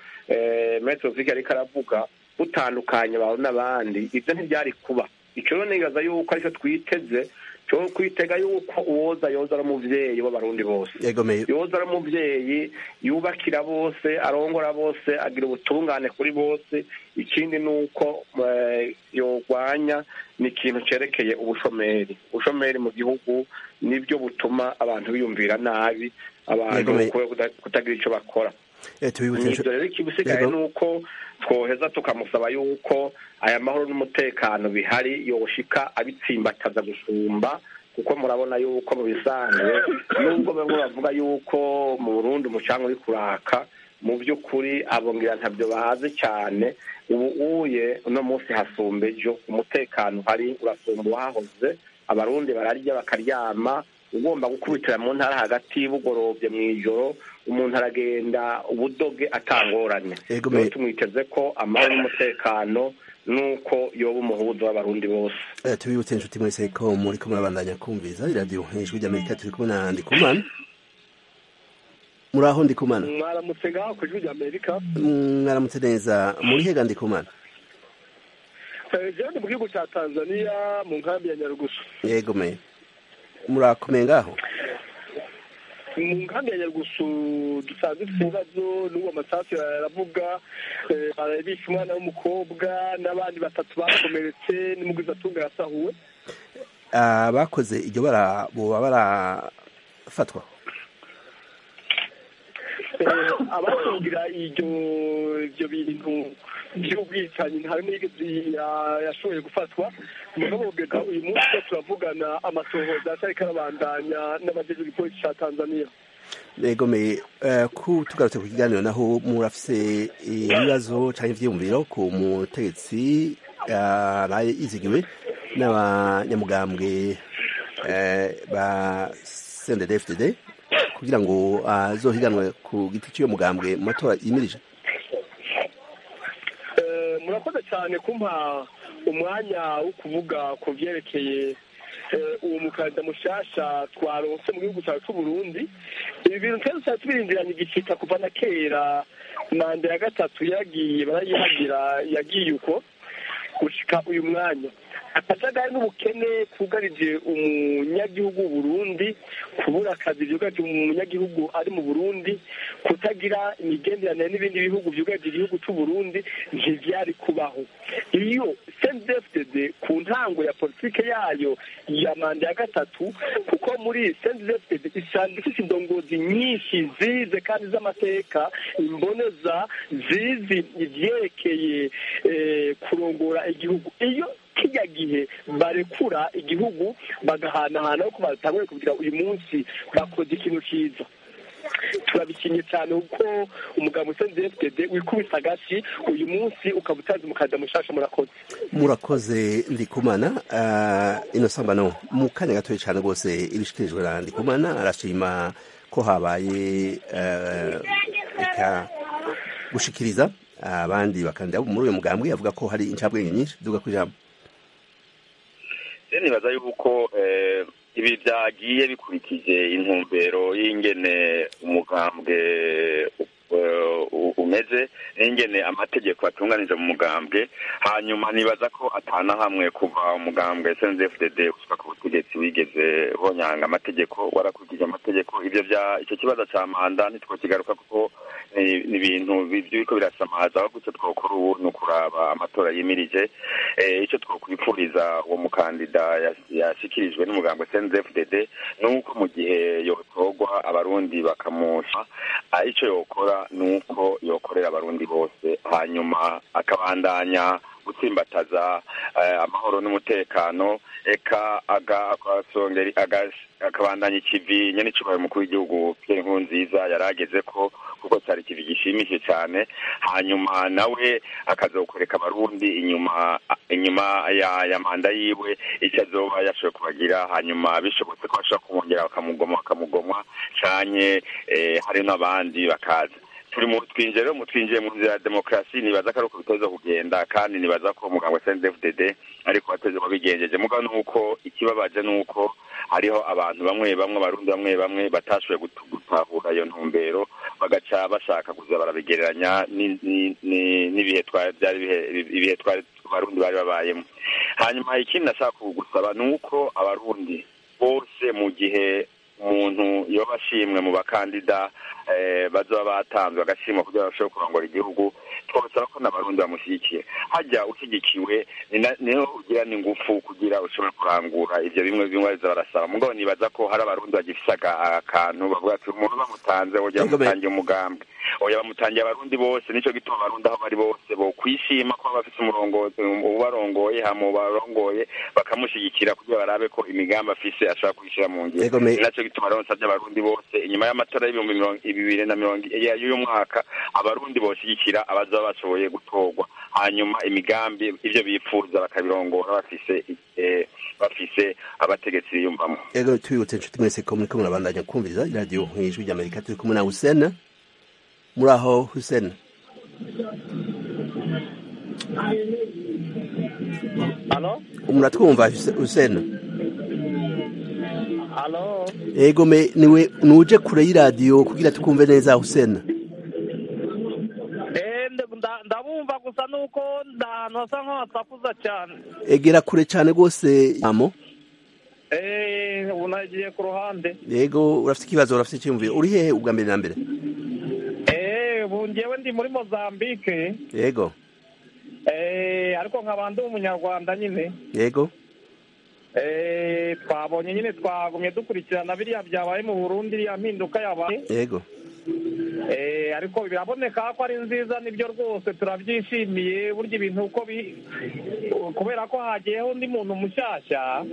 metero vike ariko aravuga butandukanye abantu n'abandi ibyo ntibyari kuba icyo rero nibaza yuko aricyo twiteze cyo kwitega yuko uwoza yoza ari umubyeyi w'abarundi bose yoza ari umubyeyi yubakira bose arongora bose agira ubutungane kuri bose ikindi ni uko yorwanya ni ikintu cyerekeye ubushomeri ubushomeri mu gihugu nibyo butuma abantu biyumvira nabi abantu kutagira icyo bakora ibyo rero ikibisigaye ni uko twoheza tukamusaba yuko aya mahoro n'umutekano bihari yoshika abitsimbataza gusumba kuko murabona yuko mu bisanzwe nubwo bamwe bavuga yuko mu burundi umucanga uri kuraka mu by'ukuri abongira ntabyo bazi cyane ubu uye uno munsi hasumba ejo umutekano uhari urasumba uwahoze abarundi bararya bakaryama ugomba gukubitira mu ntara hagati bugorobye mu ijoro umuntu aragenda ubudoge atangoranye rero tumwiteze ko amahoro n'umutekano nuko yoba umuhuzo w'abarundi bose tubibutse inshuti mwese ko muri ko murabandanya kumviza iradiyo ijwi ry'amerika turi kumwe na ndikumana muri aho ndikumana mwaramutse ngaho ku ijwi ry'amerika mwaramutse neza muri hega ndikumana jewe ndi mu gihugu cya tanzania mu nkambi ya nyarugusu yego me murakomeye ngaho mu nkambi ya nyarugusu dusanzwe dufite ibibazo n'uwo amasasu aravuga eh, barabishe umwana w'umukobwa n'abandi batatu bakomeretse n'umugwizatunga yasahuwe abakoze iryo bara boba barafatwa Eh, abatungira iryo ibyo bintu by'ubwicanyi nta rimwe yigeze ya- yashoboye gufatwa mugabo kugeza uyu munsi ko turavugana amatohoza atariko arabandanya n'abajejwe igipolisi ca tanzania yego me eh, ku tugarutse ku kiganiro naho murafise ibibazo canke ivyiyumviro ku mutegetsi araye yizigiwe n'abanyamugambwe eh, ba CNDD-FDD kugira ngo azohiganwe ku giti cy'uyo mugambwe mu matora yimirije Eh, murakoze cyane kumpa umwanya wo kuvuga ku vyerekeye eh, uwo mukandida mushasha twaronse mu gihugu cyacu c'uburundi ibi bintu twese twari tubirindiranye igicika kuva na kera manda ya gatatu yagiye barayihagira yagiye uko gushika uyu mwanya akajagari n'ubukene kugarije umunyagihugu w'uburundi kubura akazi vyugarije umunyagihugu ari mu burundi kutagira imigenderanire n'ibindi bihugu vyugarije igihugu c'uburundi ntivyari kubaho iyo cndfdd ku ntango ya politike yayo ya manda ya gatatu kuko muri cndfdd isanzwe ifite indongozi nyinshi zize kandi z'amateka imboneza zizi ivyerekeye eh, kurongora igihugu iyo kijya gihe barekura igihugu bagahanahana ko batanguye kugira uyu munsi bakoze ikintu cyiza turabikinye cyane kuko umugabo usenze fdd wikubise agashi uyu munsi ukaba utazi umukanda mushasha murakoze murakoze ndikumana uh, ino sambano mu kanya gatoya cyane rwose ibishikirijwe na ndikumana arashima ko habaye uh, eka gushikiriza abandi bakandida muri uyu mugambwe avuga ko hari incabwenge nyinshi duga ku ijambo rero nibaza yuko eh, ibi byagiye bikurikije intumbero y'ingene umugambwe eh, u- umeze n'ingene amategeko atunganije mu mugambwe hanyuma nibaza ko atana hamwe kuva umugambwe SNDFDD gushika ku butegetsi wigeze honyanga amategeko warakurikije amategeko ivyo vya icyo kibazo ca manda ntitwokigaruka kuko ni ni ibintu bi- biriko birasamaza aho gutyo twokora ubu ni ukuraba amatora yimirije eh, icyo twokwifuriza uwo mukandida yas- yashikirijwe n'umugambwe SNDFDD ni uko mu gihe yotorwa abarundi bakamusha ah, ico yokora ni uko yokorera abarundi bose hanyuma akabandanya gutsimbataza eh, amahoro n'umutekano eka aga- agasongera agas- akabandanya ikivi nyene icubahiro umukuru w'igihugu Pierre Nkurunziza yari ageze ko kuko cyari ikivi gishimishije cyane hanyuma nawe akazokoreka abarundi inyuma inyuma ya, ya manda yiwe icyo azoba yashoboye kubagira hanyuma bishobotse ko bashobora kumwongera bakamugoma bakamugomwa canye eh, hari n'abandi bakaza turi mu twinjiye rero mu twinjiye mu nzira ya demokarasi nibaza ko ari uko biteza kugenda kandi nibaza ko umuganga wa CNDD-FDD ariko wateze wabigenjeje mugabo nuko ikibabaje nuko hariho abantu bamwe bamwe abarundi bamwe bamwe batashoboye gutu- gutahura iyo ntumbero bagaca bashaka kuza barabigereranya ni- ni- ni- n'ibihe twari byari ibihe- ibihe twari abarundi bari babayemo hanyuma ikindi nashaka gusaba ni uko abarundi bose mu gihe umuntu yoba ashimwe mu bakandida eh, bazoba batanzwe agashimwa kugira ngo bashobore kurongora igihugu twabasaba ko n'abarundi bamushyigikiye hajya ushyigikiwe ni na- niho ugira n'ingufu kugira ushobore kurangura ivyo bimwe bimwe baza barasaba mugabo nibaza ko hari abarundi bagifise aga- akantu bavuga ati umuntu bamutanze wogira Yego, me- bamutangiye umugambwe oya bamutangiye abarundi bose nico gituma abarundi aho bari bose bokwishima ko bafise umurongozi ubarongoye hama ubarongoye bakamushigikira kugira barabe ko imigambi afise ashobora kuyishira mu ngiro Yego, me- ni naco gituma rero nsavye abarundi bose inyuma y'amatora y'ibihumbi mirongo bibiri na mirongo ya- y'uyu mwaka abarundi boshigikira abazoba bashoboye gutorwa hanyuma imigambi ivyo bifuza bakabirongora bafise eh, bafise abategetsi biyumvamo ego tubibutse inshuti mwese ko muriko murabandanya kumviriza iradiyo nk'ijwi ry'amerika turi kumwe na husena muri aho husena halo muratwumva Huse- husena halo ego me niwe nuje kure y'iradiyo kugira tukumve neza husena Eh, nda- nda- ndabumva gusa nuko nda- ahantu hasa nk'ahasakuza cyane egera kure cyane rwose amo Eh, ubu nagiye ku ruhande yego urafite ikibazo urafite icyumviro uri hehe ubwa mbere na mbere Eh, ubu njyewe ndi muri mozambique yego Eh, ariko nkaba ndi umunyarwanda nyine yego Eh, twabonye nyine twagumye dukurikirana biriya byabaye mu burundi iriya mpinduka yabaye yego Eh, ariko biraboneka ko ari nziza nibyo rwose turabyishimiye burya ibintu uko bi kubera ko hagiyeho undi muntu mushyashya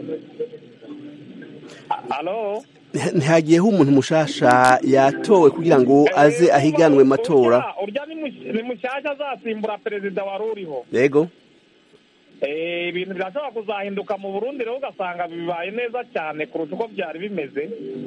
alo ntihagiyeho umuntu mushasha yatowe kugira ngo aze ahiganwe mu matora Urya- urya ni mush- ni mushyashya azasimbura perezida wari uriho yego Eh, ibintu birashobora kuzahinduka mu burundi rero ugasanga bibaye neza cyane kurusha uko byari bimeze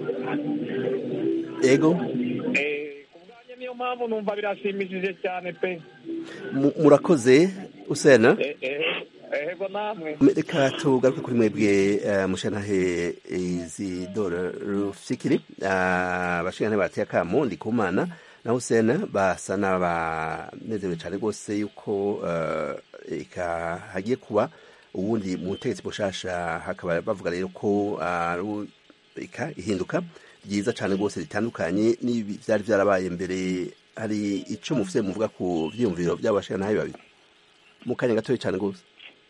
yego Eh, ku bwanjye niyo mpamvu numva birashimishije cyane pe Mu- murakoze usena Eh, eh, ehego namwe reka tugaruke kuri mwebwe eh, mushanahe izidora rufikiri abashingane bateye akamo ndikumana na husena basa n'abanezerewe cyane rwose yuko eh, eka hagiye kuba ubundi mu butegetsi bushasha hakaba bavuga rero ko ari eka ihinduka ryiza cyane rwose ritandukanye n'ibi byari byarabaye mbere hari icyo mufite muvuga ku byiyumviro by'abashinganahe babiri mu kanya gatoya cyane rwose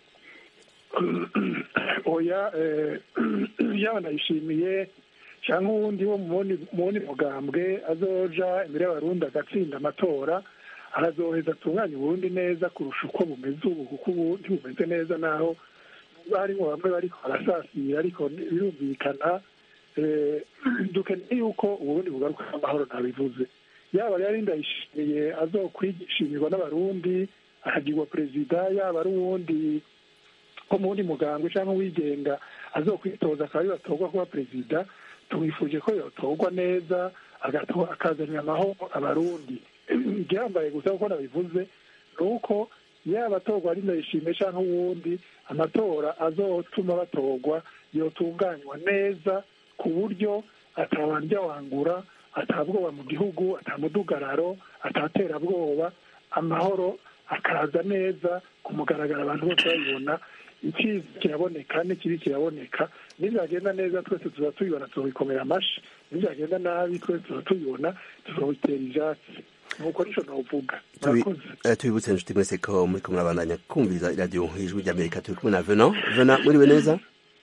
oya eh, yaba ndayishimiye cyangwa uwundi wo mu wundi mugambwe azoja imbere y'abarundi agatsinda amatora arazoheza atunganya uburundi neza kurusha uko bumeze ubu kuko ubu ntibumeze neza naho harimo bamwe bariko barasasira ariko birumvikana eh, dukeneye yuko uburundi bugaruka amahoro ntabivuze yaba rero ndayishimiye azokwishimirwa n'abarundi akagirwa perezida yaba ari uwundi ko mu wundi mugambwe cyangwa uwigenga azokwitoza akaba ari batorwa kuba perezida tumwifuje ko yotorwa neza agato- akazanira amahoro abarundi igihambaye gusa kuko nabivuze ni uko yaba atorwa ari ndayishimiye cyangwa uwundi amatora azotuma batorwa yotunganywa neza ku buryo atabandya wangura atabwoba mu gihugu atamudugararo ataterabwoba amahoro akaza neza ku mugaragaro abantu bose babibona icyiza kiraboneka n'ikibi kiraboneka nibyagenda neza twese tuba tubibona tubikomera amashi nibyagenda nabi twese tuba tubibona tuzabitera ibyatsi nuko nicyo navuga Tubi- murakoze eh, tubibutse inshuti mwese ko muri kumwe abandanya kumviriza iradiyo ijwi ry'amerika turi kumwe na vena vena muriwe neza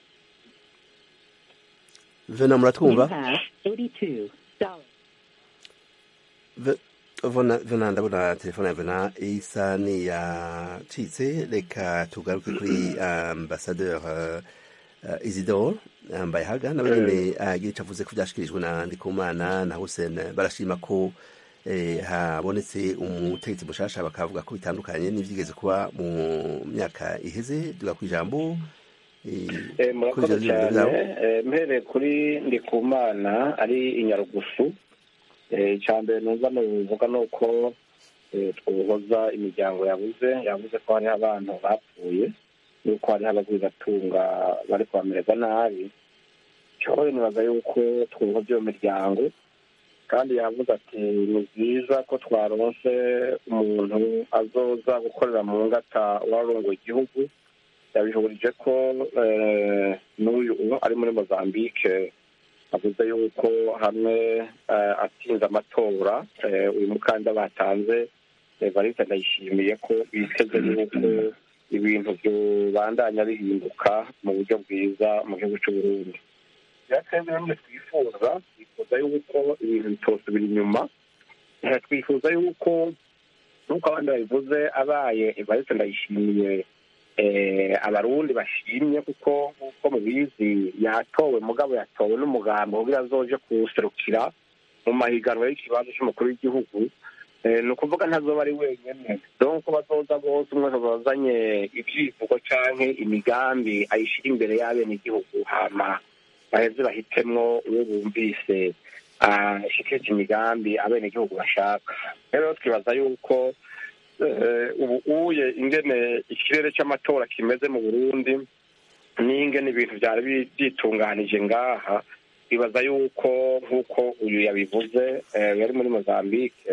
vena muratwumva Ve- Vena Vena, ndabona telefone ya vena isa niyacitse reka tugaruke kuri ambasadeur uh, uh, isidore yambaye haga nawe nyine agira icyo avuze ko byashikirijwe na ndikumana na hussein barashima ko eh, habonetse umutegetsi mushasha bakavuga ko bitandukanye n'ibyigeze kuba mu myaka iheze duga ku ijambo eh, Eh, kuri murakoze ivyo vyiyumviro cyane vyabo. Eh, mpereye kuri ndikumana ari inyarugusu Eh, icya mbere numva nuvuga ni uko eh, twohoza imiryango yabuze yavuze ko hariho abantu bapfuye yuko hariho abagwizatunga bari kubamererwa nabi cyohoye nibaza yuko twohoza iyo miryango kandi yavuze ati ni byiza ko twaronse umuntu azoza gukorera mu ngata warongoye igihugu yabihurije ko eh, n'uyu ubu ari muri mozambique avuze yuko hamwe eh, atsinze amatora eh, uyu mukandida batanze evariste ndayishimiye ko biteze yuko ibintu byobandanya bihinduka mu buryo bwiza mu gihugu cy'u Burundi twebwe bamwe twifuza twifuza yuko ibintu bitosubira inyuma Eh, twifuza yuko nk'uko abandi babivuze abaye evariste ndayishimiye eh, abarundi bashimye kuko nk'uko mubizi yatowe mugabo yatowe n'umugambi kugira azoje kuwuserukira mu mahiganwa y'ikibanza cy'umukuru w'igihugu Eh, ni ukuvuga ntazoba ari wenyine donc bazoza bose umwe wese azanye ibyivugo canke imigambi ayishira imbere y'abenegihugu hama baheze bahitemwo uwo bumvise ashikije imigambi abenegihugu bashaka rero twibaza yuko eh, ubu uye ingene ikirere cy'amatora kimeze mu burundi n'ingene ibintu byari bi- byitunganije ngaha bibaza yuko nk'uko uyu yabivuze eh, yari muri mozambique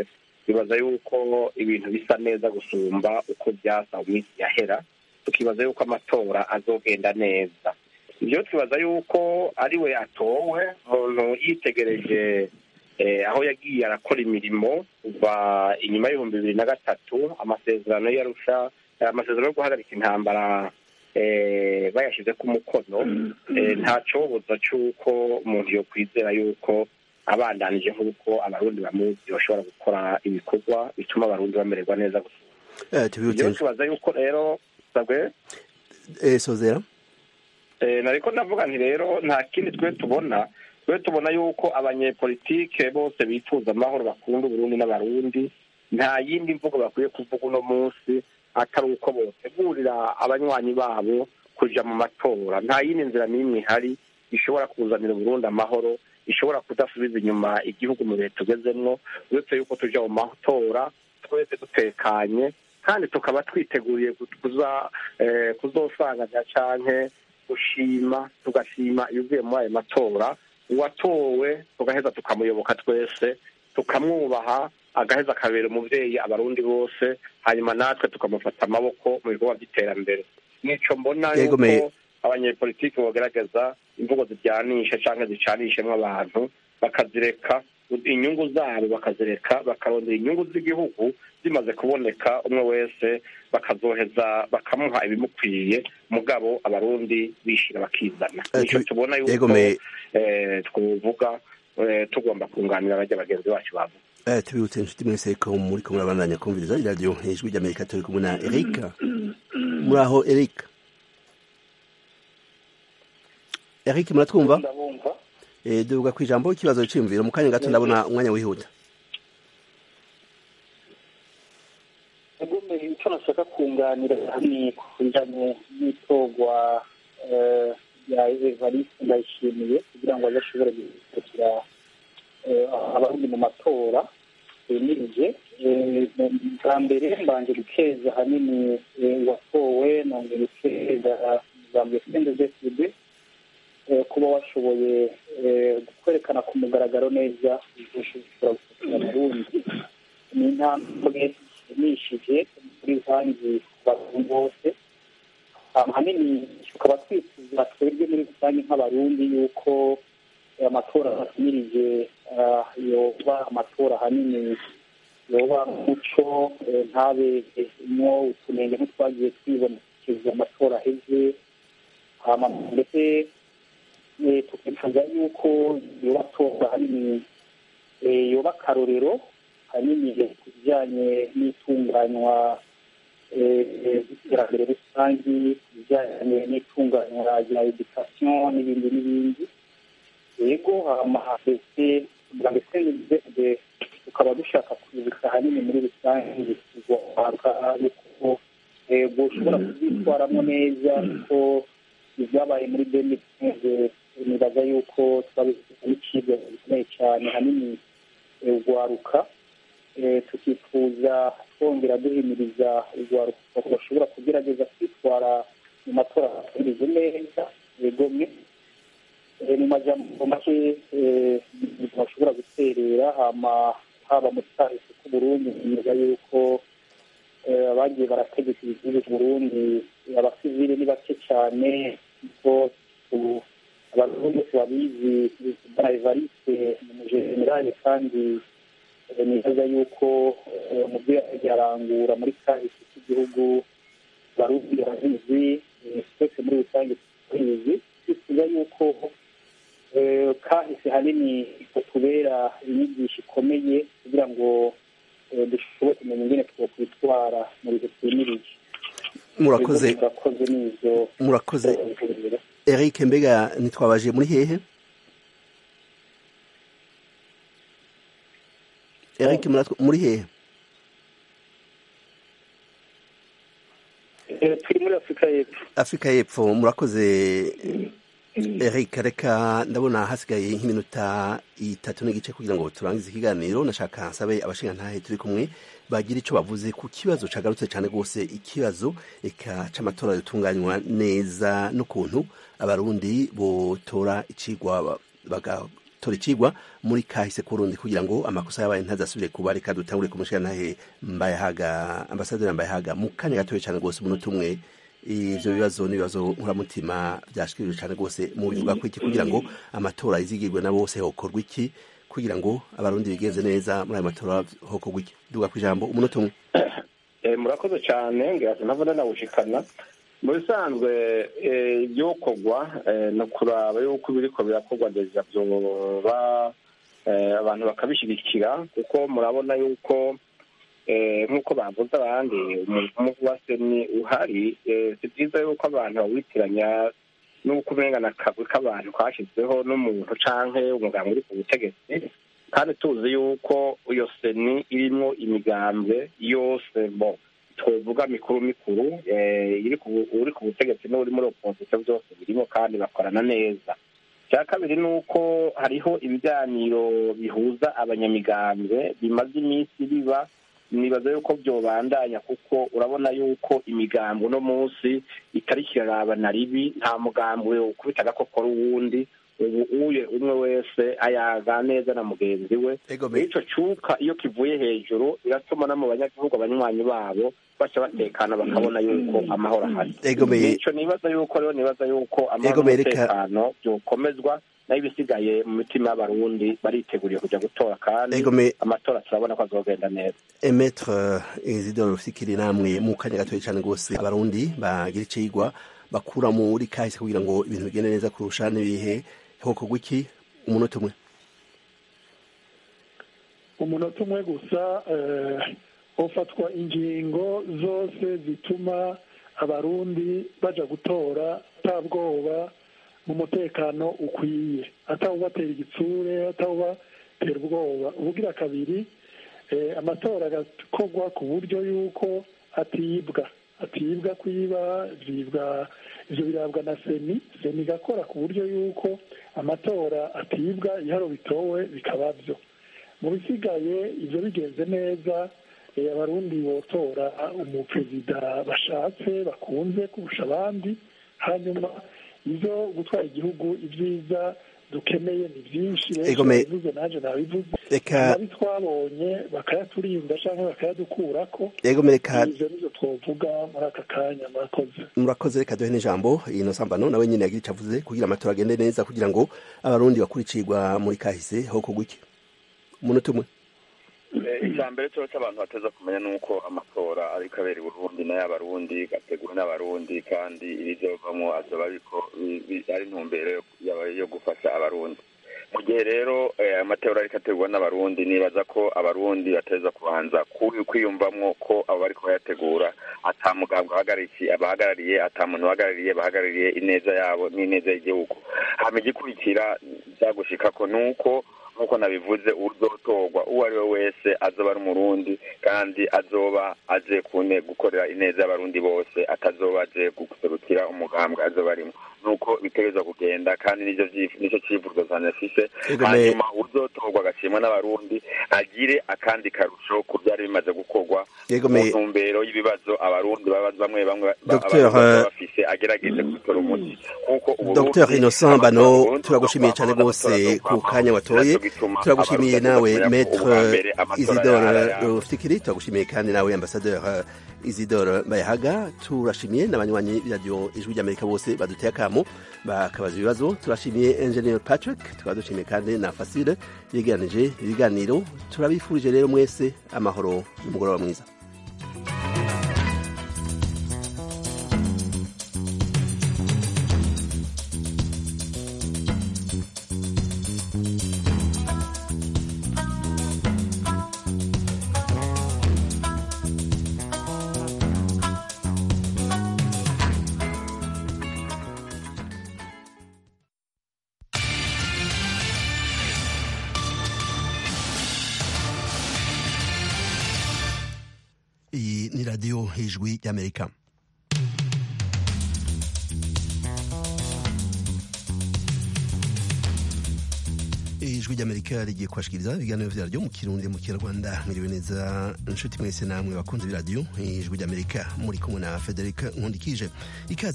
bibaza yuko ibintu bisa neza gusumba uko byasa mu minsi yahera tukibaza yuko amatora azogenda neza ibyo twibaza yuko ari we atowe umuntu yitegereje aho yagiye arakora imirimo kuva inyuma y'ibihumbi bibiri na gatatu amasezerano yarusha amasezerano yo guhagarika intambara bayashyize ku mukono nta cyoboza cy'uko umuntu yo kwizera yuko abandanije nk'uko abarundi bamuzi bashobora gukora ibikorwa bituma abarundi bamererwa neza gusa ibyo tubaza yuko rero sabwe sozera nariko ndavuga nti rero nta kindi twe tubona twe tubona yuko abanyepolitike bose bifuza amahoro bakunda uburundi n'abarundi nta yindi mvugo bakwiye kuvuga uno munsi atari uko botegurira abanywanyi babo kuja mu matora nta yindi nzira n'imwe ihari ishobora kuzanira uburundi amahoro ishobora kudasubiza inyuma igihugu mu bihe tugezemwo uretse yuko tuja mu matora twese dutekanye kandi tukaba twiteguriye kuza kuzosanganya canke gushima tugashima ibivuye muri ayo matora uwatowe tugaheza tukamuyoboka twese tukamwubaha agaheza akabera umuvyeyi abarundi bose hanyuma natwe tukamufata amaboko mu bikorwa by'iterambere nico mbona yuko abanyepolitiki bogerageza imvugo zijyanisha canke zicanishemwo abantu bakazireka inyungu zabo bakazireka bakarondera inyungu z'igihugu zimaze kuboneka umwe wese bakazoheza bakamuha ibimukwiye mugabo abarundi bishira bakizana nico tubona yuko twovuga tugomba kunganira abajya bagenzi bacu babo tubibutse inshuti mwese ko muri ko murabandanya kumviriza iradiyo ijwi ry'amerika turi kumwe na eric muri aho eric eric muratwumva duvuga ku ijambo ikibazo cyiyumviro mu kanya gato ndabona umwanya wihuta icyo nashaka kunganira ni ku bijyanye n'itorwa rya evariste ndayishimiye kugira ngo azashobore gukurikira abarundi mu matora yemirije bwa mbere mbanje gukeza ahanini uwatowe nongeye gukeza umugambi sndfd kuba washoboye kwerekana ku mugaragaro neza ushobora gukurikira abarundi ni intambwe ishimishije muri rusange ku bantu bose ahanini tukaba twifuza twebwe muri rusange nk'abarundi yuko amatora ahamirije yoba amatora ahanini yoba umuco ntabe mwo utunenge nk'utwagiye twibonekeza amatora aheze ndetse tukifuza yuko yoba atorwa ahanini yoba akarorero hanini ku bijyanye n'itunganywa ry'iterambere rusange ku bijyanye n'itunganywa rya edikasiyo n'ibindi n'ibindi yego ndetse ndetse ndetse tukaba dushaka kwibuka ahanini muri rusange guhabwa yuko bushobora kubyitwaramo neza kuko ibyabaye muri demiteze nibaza yuko twabifite n'icibwa gikomeye cyane hanini urwaruka tukifuza twongera duhimiriza urwaruka bashobora kugerageza kwitwara mu matora atameze neza yegomye mu majambo make bashobora guterera haba mu kahise k'uburundi neza yuko abagiye barategeka igihugu burundi abasivile ni bake cyane kuko abarundi bose babizi bwa evariste ni umujenerali kandi nibaza yuko mu byo yarangura muri kahise k'igihugu barundi barabizi twese muri rusange tubizi twifuza yuko kahise hanini kutubera inyigisho ikomeye kugira ngo dushobore kumenya ingene twokwitwara mu bihe twimirije murakoze murakoze n'izo murakoze eric mbega ntitwabaje muri hehe eric muri hehe turi muri afurika y'epfo afurika y'epfo murakoze eric reka ndabona hasigaye nk'iminota itatu n'igice kugira ngo turangize ikiganiro nashaka nsabe abashingantahe turi kumwe bagira icyo bavuze ku kibazo cagarutse cyane rwose ikibazo eka c'amatora yotunganywa neza n'ukuntu abarundi botora icigwa batora icigwa muri kahise kurundi kugira ngo amakosa yabaye ntazasubire kuba reka dutangure kumushirantahe mbayahaga ambasaderi mbayahaga mu kanya gatoya cyane rwose umunota umwe ivyo bibazo n'ibibazo nkuramutima vyashikirijwe cane rwose mu bivuga ko iki kugira ngo amatora yizigirwe na bose hokorwa iki kugira ngo abarundi bigenze neza muri ayo matora hokorwa iki duga ku ijambo umunota umwe murakoze cyane ngira ntavuna nawushikana mu bisanzwe ibyokorwa no kuraba yuko ibiriko birakorwa deja vyoba abantu bakabishigikira kuko murabona yuko nk'uko bavuze abandi umuvu wa seni uhari si byiza yuko abantu bawitiranya n'uko umengana akagwi k'abantu kashyizweho n'umuntu canke umuganga uri ku butegetsi kandi tuzi yuko iyo seni irimwo imigambwe yose bo twovuga mikuru mikuru uri ku butegetsi n'uri muri opozisiyo byose birimo kandi bakorana neza icya kabiri ni uko hariho ibiganiro bihuza abanyamigambwe bimaze iminsi biba nibaza yuko byobandanya kuko urabona yuko imigambo uno munsi itari kirarabana ribi nta mugambwe ukubita agakokora uwundi ubu uye umwe wese ayaga neza na mugenzi we ico cuka iyo kivuye hejuru biratuma no mu banyagihugu abanywanyi babo baca batekana bakabona yuko amahoro ahari nico nibaza yuko rero nibaza yuko amahoro n'umutekano byokomezwa nayo ibisigaye mu mitima y'abarundi bariteguriye kuja gutora kandi amatora turabona ko azogenda neza emetre isidore rufikiri namwe mu kanya gatoya cane rwose abarundi bagira icigwa bakura muri kahise kugira ngo ibintu bigende neza kurusha n'ibihe hokorwa iki umunota umwe umunota umwe gusa hofatwa ingingo zose zituma abarundi baja gutora ata bwoba mu mutekano ukwiye atawubatera igitsure atawubatera ubwoba ubugira kabiri amatora agakorwa ku buryo yuko atibwa atibwa kwiba vyibwa ivyo birabwa na seni seni igakora ku buryo yuko amatora atibwa iharo bitowe bikaba vyo mu bisigaye ivyo bigenze neza abarundi botora umuperezida bashatse bakunze kurusha abandi hanyuma ivyo gutwara igihugu ibyiza dukeneye ni byinshi benshi babivuze naje nabivuze nabi twabonye bakayaturinda canke bakayadukurako ivyo nivyo twovuga muri aka kanya murakoze murakoze reka duhe n'ijambo ino sambano nawe nyine yagira ico avuze kugira amatora agende neza kugira ngo abarundi bakuricirwa muri kahise hokorwa iki umunota umwe icya mbere cyose abantu bateza kumenya ni uko amatora ariko abera i burundi n'ay'abarundi gateguwe n'abarundi kandi ibizovamo azoba ariko ari intumbero yo gufasha abarundi mu gihe rero amatora ariko ategurwa n'abarundi nibaza ko abarundi bateza kubanza kwiyumvamwo ko abo bariko bayategura ata mugambwe abahagarariye ata muntu uhagarariye bahagarariye ineza yabo n'ineza y'igihugu hama igikurikira byagushikako ni uko nk'uko nabivuze uzotorwa uwo ari we wese azoba ari umurundi kandi azoba aje kune gukorera ineza y'abarundi bose atazoba aje guserukira umugambwe azoba arimo nuko bitegerezwa kugenda kandi nicyo nicyo civuzo cyane afise hanyuma uzotorwa agashimwa n'abarundi agire akandi karusho ku byari bimaze gukorwa mu ntumbero y'ibibazo abarundi bamwe bamwe bafise agerageze kubitora umuti kuko Dr Innocent Bano turagushimiye cyane rwose ku kanya watoye turagushimiye nawe maître Isidore Rufikiri turagushimiye kandi nawe ambassadeur Isidore Bayahaga turashimiye n'abanywanyi b'iradiyo ijwi ry'Amerika bose baduteye akamo bakabaza ibibazo turashimiye Engineer Patrick tukaba dushimiye kandi na Fasile yegeranije ibiganiro turabifurije rero mwese amahoro n'umugoroba mwiza iyi ni radiyo hejwi y'amerika ijwi ry'amerika rigiye kubashikiriza ibiganiro vyaryo mu kirundi mu kinyarwanda mwiriwe neza inshuti mwese namwe bakunze b'iradiyo ijwi ry'amerika muri kumwe na federica nkundikije ikaze